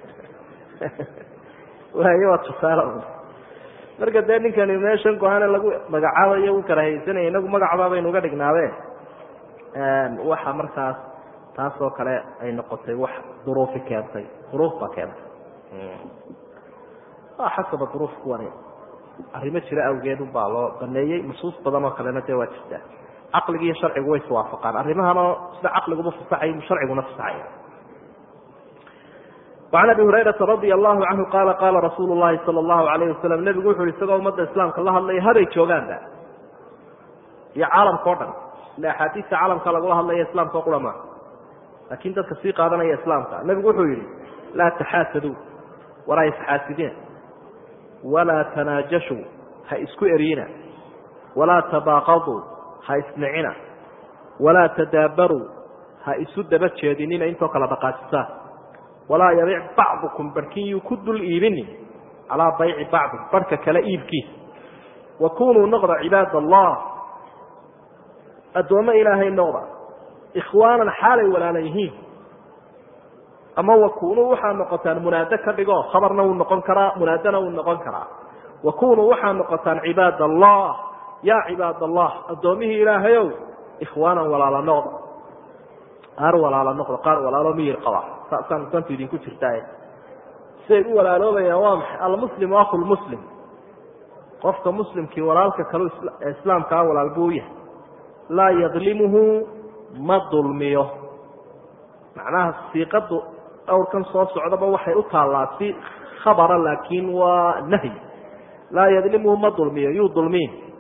S1: waayo waa tusaale marka dee ninkani meeshan go-aane lagu magacaabayo u karahaysanaya inagu magacbaa baynu uga dhignaabeen waxa markaas taas oo kale ay noqotay wax duruufi keentay duruuf baa keentay xasaba duruuf kuwani arrimo jira awgeed unbaa loo baneeyey nusuus badan oo kalena dee waa jirtaa caqligi iyo sharcigu way iswaafaqaan arrimahanoo sida caqliguba fasaxay sharciguna fasaxaya وعn abi hurayraa radia allahu canhu qaala qaala rasuulu lahi sala allahu alayh wasalam nebigu wuxu uhi isagoo ummadda islaamka la hadlaya habay joogaanba iyo caalamka o dhan ila axaadiista caalamka lagula hadlaya islaamka o qura maa laakin dadka sii qaadanaya islaamka nebigu wuxuu yihi laa taxaasaduu walaa isxaasidina walaa tanaajashuu ha isku eriyina walaa tabaaqaduu ha isnicina walaa tadaabaruu ha isu daba jeedinina intoo kala dhaqaajisaan walaa yabic bacdukum barhkin yuu ku dul iibinin calaa bayci bacdi barhka kale iibkiisa wa kunuu noqda cibaad allah addoommo ilaahay noqda ikhwaanan xaalay walaala yihiin ama wa kunuu waxaa noqotaan munaado ka dhigo khabarna wuu noqon karaa munaadona wuu noqon karaa wa kunuu waxaa noqotaan cibaad allah yaa cibaad allah addoommihii ilaahayow ikhwaanan walaala noqda qaar walaala noqda qaar walaalo miyir qaba saasaan dantu idinku jirtaa siday u walaaloobayaan waa maxay almuslimu aku lmuslim qofka muslimkii walaalka kalu islaamkaa walaal buu yahay laa yadlimuhu ma dulmiyo macnaha siiqadu dhowrkan soo socdaba waxay u taallaa si khabara laakiin waa nahyi laa yadlimuhu ma dulmiyo yuu dulmiin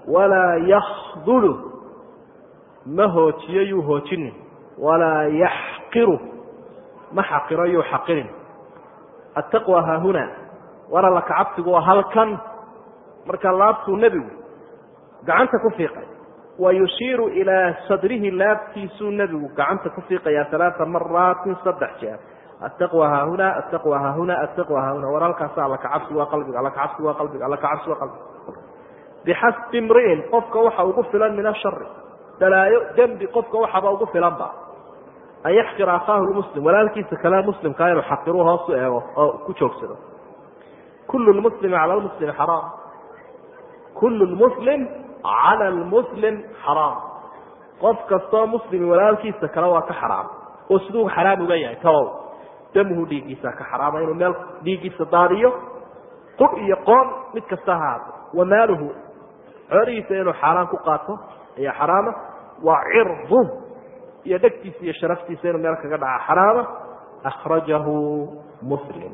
S1: walaa yakdulu ma hoojiyo yuu hoojinin walaa yaxqiru ma xaqiro yuu xaqirin attaqwa haahuna war alla kacabsigu waa halkan marka laabtuu nebigu gacanta ku fiiqay wa yushiiru ilaa sadrihi laabtiisuu nebigu gacanta ku fiiqayaa alaaa maraatin saddex jeer attaqwa haahuna attaqwa haahuna attaqwa haahuna war halkaasa alla kacabsigu waa qalbiga alla kacabsigu waa qalbiga alla kacabsigu waa qalbiga bixasbi imri'in qofka waxa ugu filan min ashari dalaayo dembi qofka waxaba ugu filanba an yaxqira akhaahu lmuslim walaalkiisa kale muslimkaa inuu xaqiruu hoos u eego oo ku joogsado kullu lmuslimi cala lmuslimi xaraam kullu lmuslim cala lmuslim xaraam qof kastoo muslimi walaalkiisa kale waa ka xaraam oo siduu xaraam uga yahay tabow damuhu dhiiggiisa ka xaraama inuu meel dhiiggiisa daadiyo qur iyo qoon mid kasta ha haato wa maaluhu xoolihiisa inuu xaaraan ku qaato ayaa xaraama waa cirdu iyo dhegtiisa iyo sharaftiisa inuu meel kaga dhaca xaraama akhrajahu muslim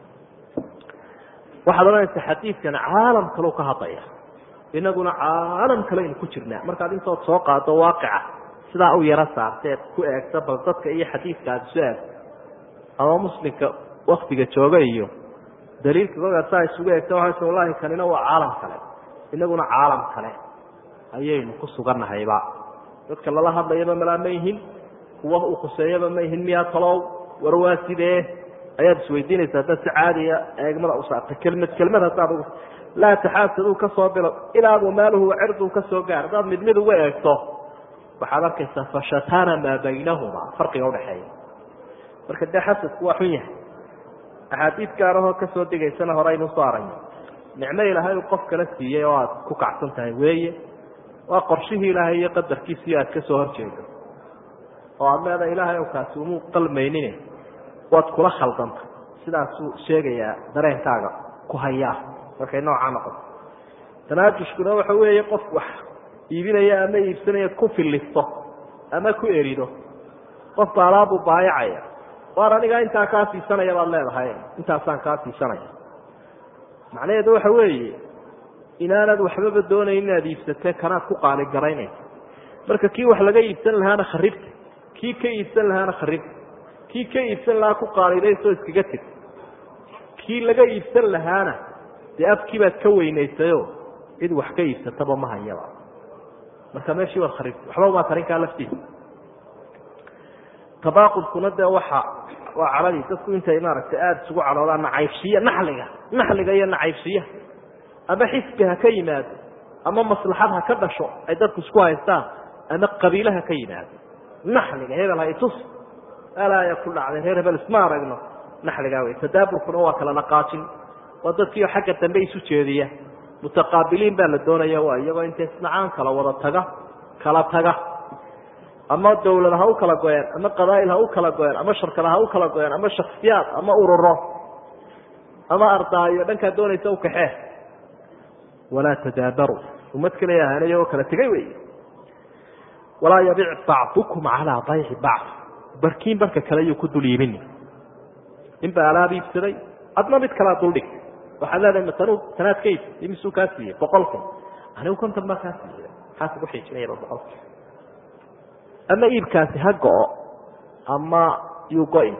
S1: waxaad odhanaysa xadiidkan caalam kaleu ka hadlaya inaguna caalam kale aynu ku jirnaa markaad intood soo qaado waaqica sidaa u yaro saarteed ku eegto bal dadka iyo xadiidka aada isu eegto ama muslimka waktiga jooga iyo daliilka kolkaad saa isugu eegto waxayse wallahi kanina waa caalam kale inaguna caalam kale ayaynu ku sugannahayba dadka lala hadlayaba malaa ma yihin kuwa uu khuseeyaba ma yihin miyaa talow war waa sidee ayaad isweydiinaysa haddaad si caadiya eegmada u saarta kelmad kelmad haddaad ugu laa taxaasaduu ka soo bilo ilaa wamaaluhu wacirduhu ka soo gaar haddaad mid mid uga eegto waxaad arkaysaa fashatana maa baynahuma farqiga udhaxeeya marka dee xasadku waa xun yahay axaadiid gaarahoo kasoo degaysana hore aynu usoo aragno nicmo ilaahay uu qof kala siiyey oo aad ku kacsan tahay weeye waa qorshihii ilaahay iyo qadarkiisiyo aad ka soo horjeedo oo aad leedahay ilaahay ow kaasi umuu qalmaynin waad kula khaldanta sidaasuu sheegayaa dareenkaaga ku hayaa markay noocaa noqoto tanaajushkuna waxa weeye qof wax iibinaya ama iibsanayaad ku filisto ama ku erido qofka alaabuu baayacaya waar anigaa intaa kaa siisanaya baad leedahay intaasaan kaa siisanaya macnaheedu waxa weeye inaanad waxbaba doonayn inaad iibsatee kanaad ku qaaligaraynaysa marka kii wax laga iibsan lahaana kharibta kii ka iibsan lahaana kharibta kii ka iibsan lahaa ku qaalidaysoo iskaga teg kii laga iibsan lahaana dee afkii baad ka weynaysayo cid wax ka iibsataba ma hayaba marka meeshii waad kharibta waxba umaa tarinkaa laftiisa tabaaqudkuna dee waxa waa caladii dadku intay maaragtay aada isugu caloodaan nacaybshiya naxliga naxliga iyo nacaybshiyaha ama xisbi ha ka yimaado ama maslaxad ha ka dhasho ay dadku isku haystaan ama qabiile ha ka yimaado naxliga hebel ha itus alaaya ku dhacday reer hebel isma aragno naxligaa wey tadaaburkuna waa kala dhaqaajin waa dadkiio xagga dambe isu jeediya mutaqaabiliin baa la doonaya waa iyagoo intay isnacaan kala wada taga kala taga ama dawlad ha u kala goyeen ama qabaa'il ha u kala goyeen ama sharkada ha u kala goyeen ama shaksiyaad ama ururo ama ardaayo dhankaa doonaysa u kaxee walaa tadaabaruu ummad kale ahaan iyagoo kala tegay wey walaa yabic bacdukum calaa bayci bacd barkiin barka kale yuu ku dul iibini ninbaa alaab iibsaday adna mid kalea duldhig waxaad leedahay matanu tanaad ka iibsa imisuu kaa siiyey boqol kun anigu konton baa kaa siiyey maxaa kugu xiijinayaba boqolka ama iibkaasi ha go-o ama yuu go-in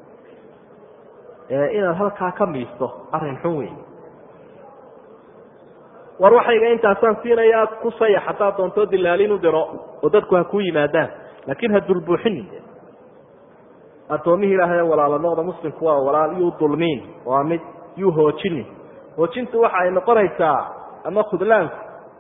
S1: inaad halkaa ka miisto arrin xun weyn war waxayga intaasaan siinayaa ku sayax haddaad doontoo dilaalin u diro oo dadku ha kuu yimaadaan laakiin ha dulbuuxinin addoomihii ilaahay walaalo noqda muslimku waa walaal yuu dulmiin waa mid yuu hoojinin hoojintu waxa ay noqonaysaa ama khudlaanku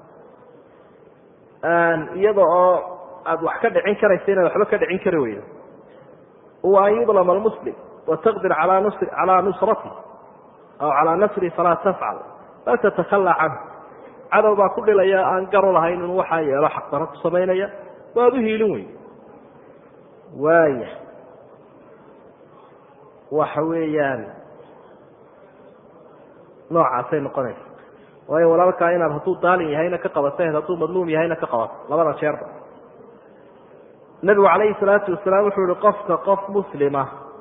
S1: iyada oo aad wax ka dhicin karaysa inaad waxba ka dhicin kari weydo wa an yudlama almuslim wataqdir alaa nusr calaa nusrati aw calaa nasri falaa tafcal bal tatakhalaa canhu cadow baa ku dhilaya aan garo lahayn inuu waxaa yeelo xaqdaro ku samaynaya waad u hiilin weyn waaya waxa weeyaan noocaasay noqonaysa waayo walaalkaa inaad hadduu daalin yahayna ka qabato hadduu madluum yahayna ka qabato labada jeerba nabigu calayhi salaatu wasalaam wuxuu yihi qofka qof muslima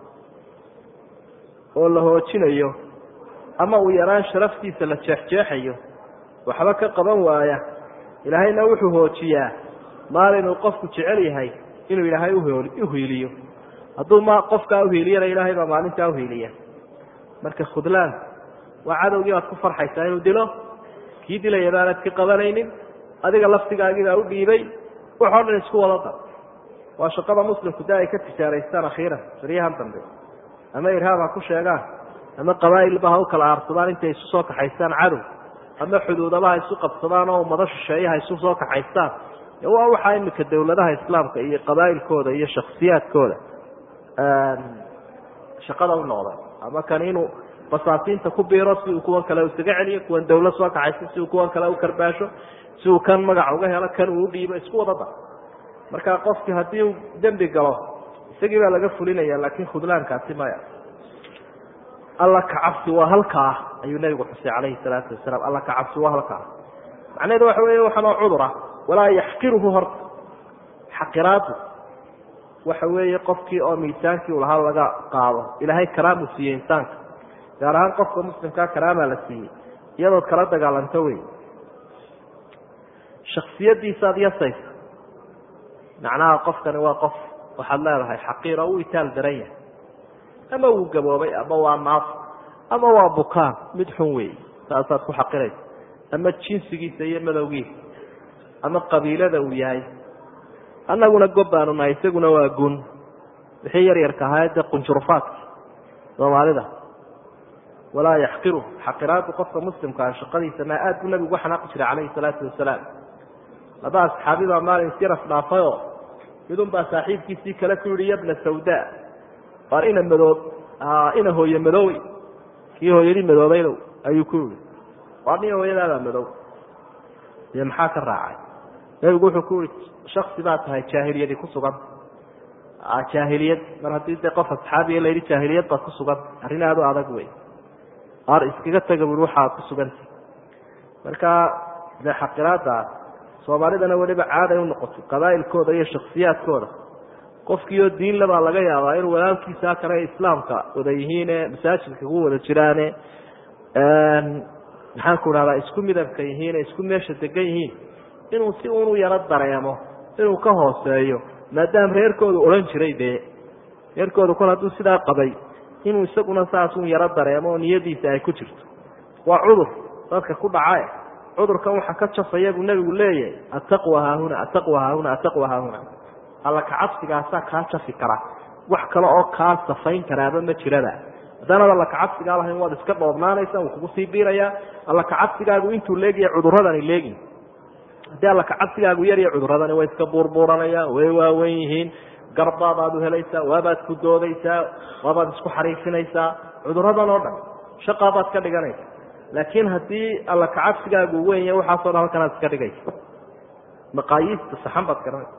S1: oo la hoojinayo ama uu yaraan sharaftiisa la jeexjeexayo waxba ka qaban waaya ilaahayna wuxuu hoojiyaa maalinuu qofku jecel yahay inuu ilaahay uhiiliyo hadduu ma qofkaa uhiiliyana ilaahay baa maalintaa uhiiliya marka khudlaan waa cadowgii baad ku farxaysaa inuu dilo kii dilaya baanad ka qabanaynin adiga laftigaagiibaa u dhiibay waxoo dhan isku wada dar waa shaqada muslimku de ay ka tijaaraystaan akhiiran baryahan dambe ama irhaab ha ku sheegaan ama qabaa'ilba ha u kala aarsadaan intay isu soo kaxaystaan cadow ama xuduudaba ha isu qabsadaan oo ummado shisheeye ha isu soo kaxaystaan waa waxaa imika dawladaha islaamka iyo qabaa'ilkooda iyo shaksiyaadkooda shaqada u noqday ama kan inuu basaasiinta ku biiro si uu kuwan kale isaga celiyo kuwan dawlad soo kaxayso si uu kuwan kale u karbaasho si uu kan magac uga helo kan uu udhiibo isku wada dar marka qofkii haddii uu dembi galo isagii baa laga fulinaya laakin khudlaankaasi maya alla kacabsi waa halkaa ayuu nabigu xusay calayhi salaatu wasalaam alla kacabsi waa halkaa macnaheedu waxa weeye waxanoo cudura walaa yaxqiruhu horta xaqiraadu waxa weeye qofkii oo miisaankii u lahaa laga qaado ilaahay karaamu siiyey insaanka gaar ahaan qofka muslimkaa karaamaa la siiyey iyadood kala dagaalanto wey shaksiyadiisaad yasaysa macnaha qofkani waa qof waxaad leedahay xaqiir oo u itaal daran yahay ama wuu gaboobay ama waa naaf ama waa bukaan mid xun weeye saasaad ku xaqiraysa ama jinsigiisa iyo madowgiisa ama qabiilada uu yahay annaguna gob baanu nahay isaguna waa gun wixii yar yarka ahaa dee qunjurufaadka soomaalida walaa yaxqiru xaqiraadu qofka muslimkaa shaqadiisa maa aad buu nabigu uga xanaaqi jiray calayhi salaatu wasalaam laba asxaabi baa maalin siraf dhaafayoo midun baa saaxiibkiisii kale ku yihi yabna sawda waar ina madoob ina hooye madoowey kii hooyadii madoobaydow ayuu ku yihi waar nin hooyadaabaa madow dee maxaa ka raacay nabigu wuxuu ku yihi shaksi baa tahay jaahiliyadi ku sugan jaahiliyad mar haddii dee qof asxaabiya la yidhi jaahiliyad baad ku sugan arrin aada u adag wey ar iskaga taga bui waxaad ku suganta marka dee xaqiraadaas soomaalidana weliba caaday u noqotay qabaa'ilkooda iyo shaksiyaadkooda qofkiioo diinla baa laga yaabaa inuu walaalkiisaa kale islaamka wada yihiine masaajidka ku wada jiraane maxaan ku dhahdaa isku midabka yihiine isku meesha degan yihiin inuu si unu yaro dareemo inuu ka hooseeyo maadaama reerkoodu odhan jiray dee reerkoodu kol hadduu sidaa qabay inuu isaguna saasun yaro dareemo oo niyadiisa ay ku jirto waa cudur dadka ku dhacae cudurkan waxa ka jafaya buu nebigu leeyahay attaqwa haahuna attaqwa haahuna attaqwa haahuna alla kacabsigaasaa kaa jafi kara wax kale oo kaa safayn karaaba ma jiraba haddaanad alla kacabsigaa lahayn waad iska dhoobnaanaysa wuu kugu sii biirayaa alla kacabsigaagu intuu leegaya cuduradani leegin haddii alla kacabsigaagu yarya cuduradani way iska buurbuuranayaan way waawen yihiin garbaadaad u helaysaa waabaad ku doodaysaa waabaad isku xariifinaysaa cuduradan oo dhan shaqaabaad ka dhiganaysa laakiin haddii alla kacabsigaagu wenya waxaasoo dhan halkanaad iska dhigaysa maqaayiista saxan baad garanaysa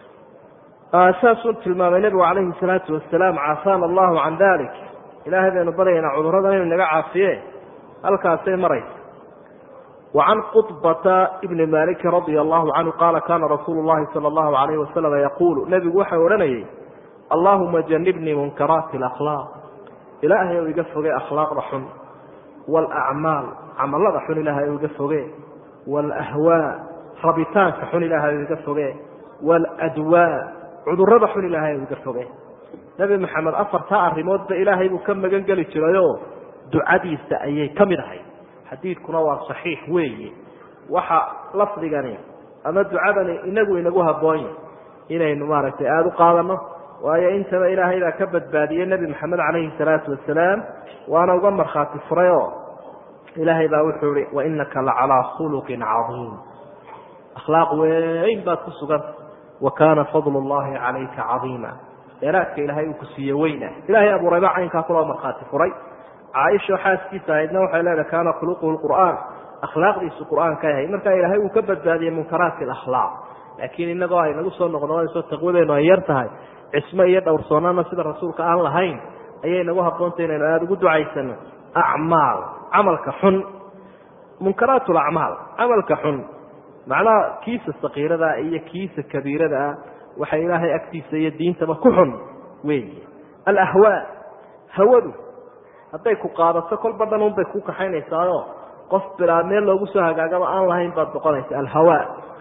S1: saasuu tilmaamay nebigu calayhi salaatu wasalaam caafaana allahu can dalik ilaahay baynu baryaynaa cuduradan inuu naga caafiye halkaasay maraysa وعن qطبة بن مالك رضي الله عنه قال كان رsuuل اللhi صلى الله عليه وسلم يقول نبgu waxa odhanayay اللهمa جنبنيi منكراaت الأخلاق ilaahay ou iga foge أkلاaqda xun والأعماaل camalada xun ilahay ou iga foge والأhواء rabitaanka xun ilahay ou iga foge والأdواء cudurada xun ilahay ou iga foge نبi mحamed afartaa arimoodba ilaahay buu ka magan geli jirayo ducadiisa ayay ka mid ahay xadiidkuna waa saxiix weeye waxa lafdigani ama ducadani inagu inagu haboonya inaynu maaragtay aada u qaadano waayo intaba ilaahay baa ka badbaadiyey nebi maxamed calayhi salaatu wasalaam waana uga markhaati furay oo ilaahay baa wuxuu ihi wainaka lacalaa khuluqin cadiim akhlaaq weyn baad ku suganta wa kaana fadlu llahi calayka cadiima dheeraadka ilaahay uu ku siiye weyna ilahay abuurayba caynkaa kuloo markhaati furay caaisha xaaskiisa ahaydna waxay leedahay kaana khuluquhu lqur'aan akhlaaqdiisu qur'aanka yahay markaa ilaahay uu ka badbaadiyey munkaraati alakhlaaq laakiin inagoo ay nagu soo noqnoqonayso taqwadeenu ay yar tahay cismo iyo dhowrsoonana sida rasuulka aan lahayn ayay nagu haboontay inaynu aada ugu ducaysano acmaal camalka xun munkaraat lacmaal camalka xun macnaha kiisa sakiirada iyo kiisa kabiirada ah waxay ilaahay agtiisa iyo diintaba ku xun weeye alahwaa hawadu hadday ku qaadato kolba dhan un bay ku kaxaynaysaayo qof bilaa meel loogu soo hagaagaba aan lahayn baad noqonaysa alhawa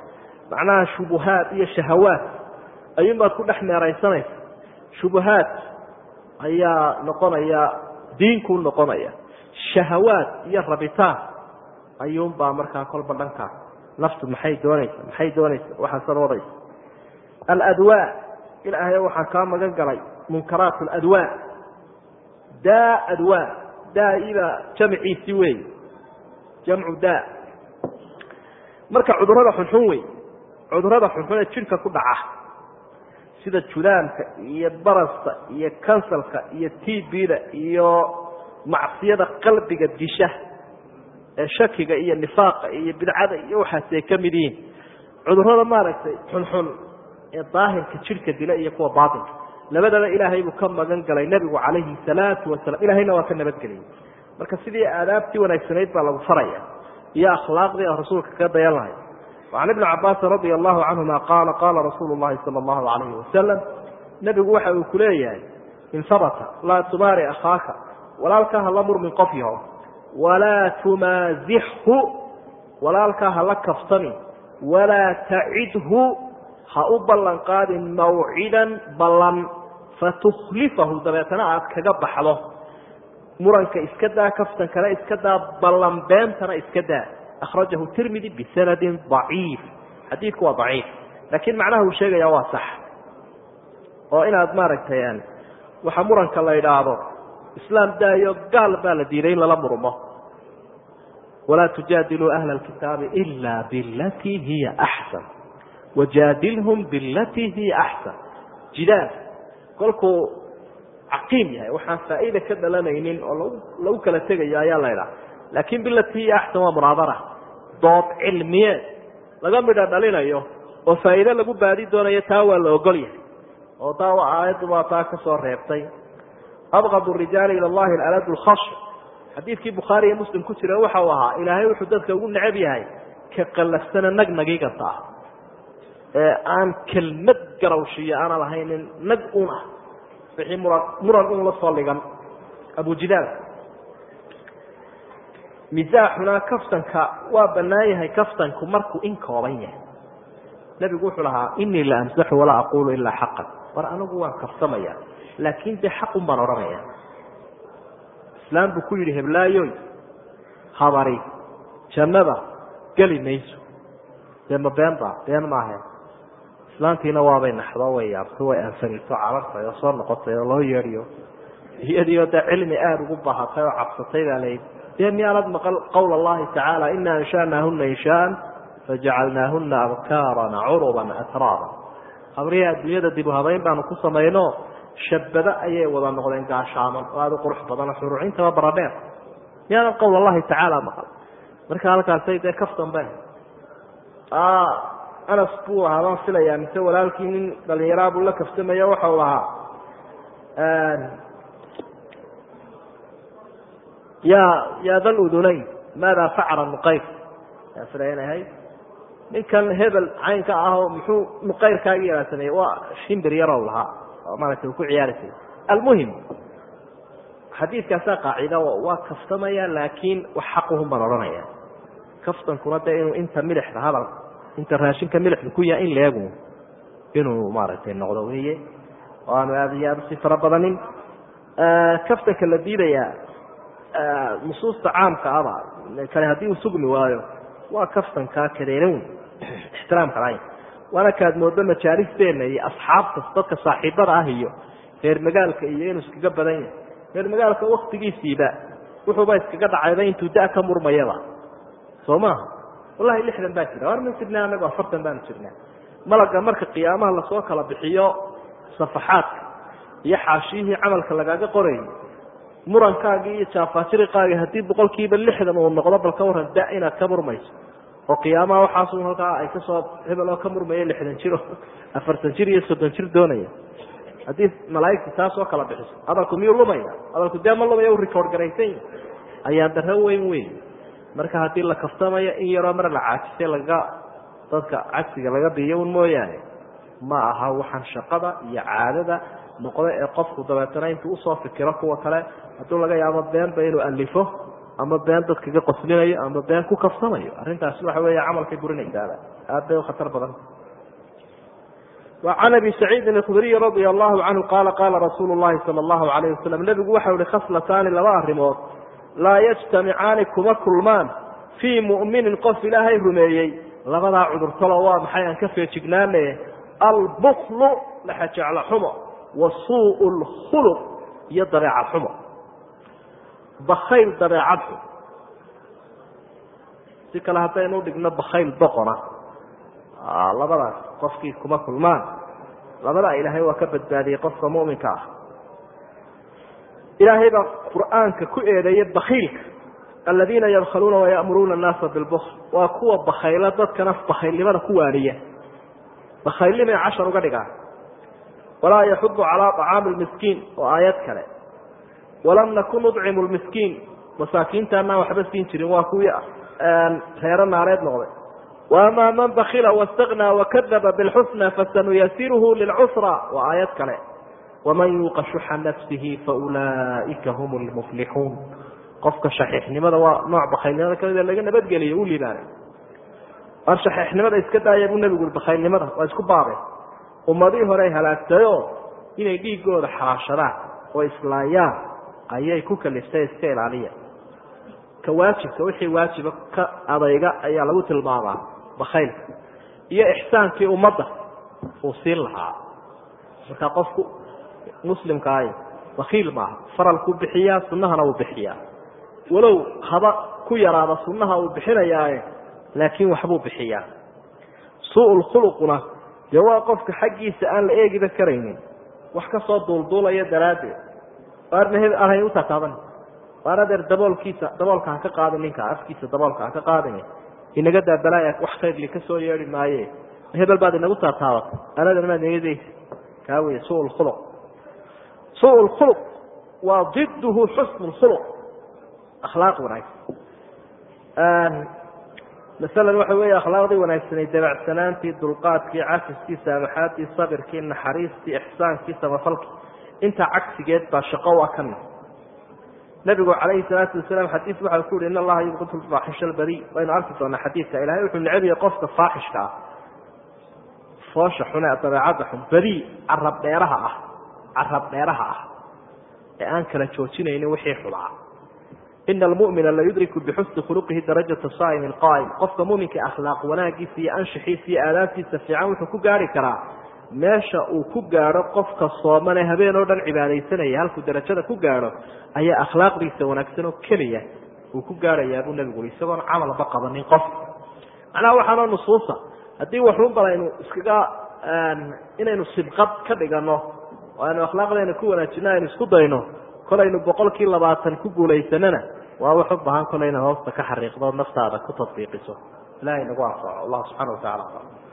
S1: macnaha shubuhaad iyo shahawaad ayuunbaad ku dhex meeraysanaysa shubuhaad ayaa noqonaya diinkuu noqonaya shahawaad iyo rabitaan ayuunbaa markaa kolba dhankaa naftu maxay doonaysa maxay doonaysa waxaasan wadaysa aladwaa ilaahay waxaan kaa magan galay munkaraat aladwaa daa adwaa daa-ibaa jamciisi wey jamcu daa marka cudurada xunxun wey cudurada xunxun ee jidhka ku dhaca sida judaamka iyo baraska iyo kansalka iyo tbda iyo macsiyada qalbiga disha ee shakiga iyo nifaaqa iyo bidcada iyo waxaas ay ka mid yihiin cudurada maaragtay xunxun ee daahirka jidhka dila iyo kuwa baatinka labadaba ilaahay buu ka magan galay nebigu calayhi salaatu wasalam ilahayna waa ka nabadgeliyey marka sidii aadaabtii wanaagsanayd baa lagu faraya iyo akhlaaqdii a rasuulka kaga dayan lahay وcan ibni cabaasin radia allahu canhuma qaala qaala rasuulu llahi sala allahu alayhi wasalam nebigu waxa uu ku leeyahay in habata laa tumaari akhaaka walaalkaa hala murmin qof yaho walaa tumaazixhu walaalkaa hala kaftami walaa tacidhu ha u ballan qaadin mawcidan ballan fatukhlifahu dabeetana aad kaga baxdo muranka iska daa kaftankana iska daa ballan beentana iska daa akhrajahu tirmidi bisanadin daciif xadiidku waa daciif laakiin macnaha uu sheegaya waa sax oo inaad maaragtay waxa muranka la idhaahdo islaam daayo gaal baa la diiday in lala murmo walaa tujaadiluu ahla alkitaabi ila bilatii hiya axsan wajaadilhum bilatii hiya axsan jidaal kolkuu caqiim yahay waxaan faa'iida ka dhalanaynin oo lagu kala tegayo ayaa la idhaha laakiin bilatii hiya axsan waa munaadara dood cilmiyeed laga midho dhalinayo oo faa'iide lagu baadi doonayo taa waa la ogol yahay oo taa aayaddu waa taa ka soo reebtay abqad rijaali ila llahi aladu lkhash xadiidkii bukhaari iyo muslim ku jira waxa uu ahaa ilaahay wuxuu dadka ugu necab yahay ka qallafsana nag nagiiganta ah ee aan kelmad garawshiyo aanan lahaynin nag un ah wixii muran muran un la soo dhigan abujidaal misaaxuna kaftanka waa bannaan yahay kaftanku markuu in kooban yahay nebigu wuxuu lahaa inii la amsaxu walaa aqulu ilaa xaqan war anigu waan kaftamaya laakiin dee xaqun baan odhanaya islaam buu ku yidhi heblaayoy habari jannada geli mayso dee ma been ba been maahe islaantiina waabay naxdo way yaabto way ansanito carartay oo soo noqotay oo loo yeedhiyo iyadiioo dee cilmi aada ugu bahatay oo cabsatay baa layidhi dee miyaanad maqal qowla allahi tacaala ina anshaanaahuna inshaan fajacalnaahuna abkaaran curuban atraaba habrihi adduunyada dib u habayn baanu ku samayno shabado ayay wada noqdeen gaashaaman oo aada u qurux badan xuruucintaba baradheer miyaanad qowl allahi tacaala maqal marka halkaasay dee kaftan be anas buu ahaa baan filayaa mise walaalkii nin dhalinyaraa buu la kaftamayo waxau lahaa ya ya dal udunayn maada facala nuqayr yaa filaya in ahayd ninkan hebel caynka ah oo muxuu nuqayrkaagi yaraa sameeyey waa shimbir yarow lahaa oo maaragtay uu ku ciyaari jiray almuhim xadiidkaasaa qaacida waa kaftamaya laakiin wax xaquhun baan odhanaya kaftankuna dee inuu inta milixda hadal inta raashinka milixda ku yaha in leegu inuu maaragtay noqdo weeye oo aanu aada iyo aada usii fara badanin kaftanka la diidayaa nusuusta caamka aba kale haddii uu sugmi waayo waa kaftankaa kadeeran wey ixtiraamka lahayn waana kaad moodo majaalisteena iyo asxaabta dadka saaxiibada ah iyo reer magaalka iyo inuu iskaga badan yahay reer magaalka waktigiisiiba wuxuuba iskaga dhacayba intuu da ka murmayaba soo maaha wallahi lixdan baa jira war ma jirnaa anagu afartan baanu jirnaa malaga marka qiyaamaha lasoo kala bixiyo safaxaadka iyo xaashiyihii camalka lagaaga qorayo murankaagii iyo jaafaajiriqaagii haddii boqol kiiba lixdan uu noqdo bal ka waran da inaad ka murmayso oo qiyaamaha waxaasu halkaa ay kasoo hebel oo ka murmaya lixdan jir oo afartan jir iyo soddon jir doonaya haddii malaaigta taas oo kala bixiso hadalku miyuu lumaya hadalku dee ma lumaya u record garaysan ayaa daro weyn weyn marka haddii la kaftamayo in yaroo mar la caajisay laga dadka cagsiga laga biyo un mooyaane ma aha waxaan shaqada iyo caadada noqda ee qofku dabeetana intuu usoo fikiro kuwa kale hadduu laga yaabo beenba inuu alifo ama been dadkaga qoslinayo ama been ku kafsamayo arrintaasi waxa weeye camalkay burinaysaaba aad bay u khatar badan وعn abi سacيidi الkdriي radي الlahu canhu qala qala rasuul الlahi salى الlahu عalayه wasalam nebigu waxau ihi khaslataani laba arrimood laa yجtamicaani kuma kulmaan fii muؤminin qof ilaahay rumeeyey labadaa cudurtalo waa maxay aan ka feejignaane albklu laxajeclo xumo wa suuء اlkhulq iyo dabeecad xumo bakayl dabeecad xum si kale haddaynu dhigno bakayl doqona labadaas qofkii kuma kulmaan labadaa ilaahay waa ka badbaadiyey qofka muminka ah ilaahay baa qur'aanka ku eedeeyey bakiilka aladiina yabkhaluuna wayamuruuna annaasa bilbukl waa kuwa bakayla dadkana bakaylnimada ku waaniya bakaylnimay cashar uga dhigaan walaa yaxudu calaa طacaami lmiskiin oo aayad kale walam nakun nucimu lmiskiin masaakiinta anaan waxba siin jirin waa kuwii reero naareed noqday وأmا mن bkila واsتغنى وkذba bالxusنى fasanuyasiruhu lilcusrى waa aayad kale وman yuuqa شuxa nafsihi faulئika hm اlmflixuun qofka shaxiixnimada waa nooc bakaylnimada kamida laga nabadgeliyo u libaanay war shaxiixnimada iska daaya buu nebigu i bakaylnimada waa isku baabay ummadihii hore halaagtayo inay dhiigooda xalaashadaan oo islaayaan ayay ku kaliftay iska ilaaliya ka waajibka wixii waajiba ka adayga ayaa lagu tilmaamaa bakaylka iyo ixsaankii ummadda uu siin lahaa marka qofku muslimkaahi bakiil maaha faralkuu bixiyaa sunahana uu bixiyaa walow haba ku yaraada sunaha uu bixinayaaye laakiin waxbuu bixiyaa suu khuluquna dee waa qofka xaggiisa aan la eegiba karaynin wax kasoo duulduulaya daraaddeed arnaheb aanhay u tataaban waan adeer daboolkiisa daboolka ha ka qaadin ninka afkiisa daboolka ha ka qaadin inaga daabalaaya wax khayrli ka soo yeedhi maaye hebel baad inagu taataabatay anadan maad negadaysa kaa wey suu lkhuluq suu lkhuluq waa diduhu xusnu lkhuluq akhlaaq wanaagsan masalan waxa weeye akhlaaqdii wanaagsanay dabacsanaantii dulqaadkii cafiskii saamaxaadii sabirkii naxariistii ixsaankii samafalkii intaa cagsigeed baa shaqo waa ka mid nabigu calayhi salaatu wasalaam xadiis waxau ku yihi in allaha yubqid lfaaxisha albadi waynu arki doonaa xadiidka ilahay wuxuu necbiya qofka faaxishka ah foosha xune dabeecadda xun badi carab dheeraha ah carab dheeraha ah ee aan kala joojinaynin wixii xulaa ina almu'mina la yudriku bixusni khuluqihi darajata saa'im alqaa'im qofka muminka akhlaaq wanaagiisa iyo anshixiisa iyo aadaabtiisa fiican wuxuu ku gaari karaa meesha uu ku gaadho qofka soomane habeen oo dhan cibaadaysanaya halkuu darajada ku gaadho ayaa akhlaaqdiisa wanaagsan oo keliya uu ku gaadhayaa buu nebigu ui isagoon camalba qabanin qof macnaha waxaanoo nusuusa haddii waxun bal aynu iskaga inaynu sibqad ka dhigano oo aynu akhlaaqdeena ku wanaajino aynu isku dayno kolaynu boqolkii labaatan ku guulaysanana waa wax u baahan kolay inaad hoosta ka xariiqdo naftaada ku tadbiiqiso ilahay nagu anfaco allah subxana wa tacala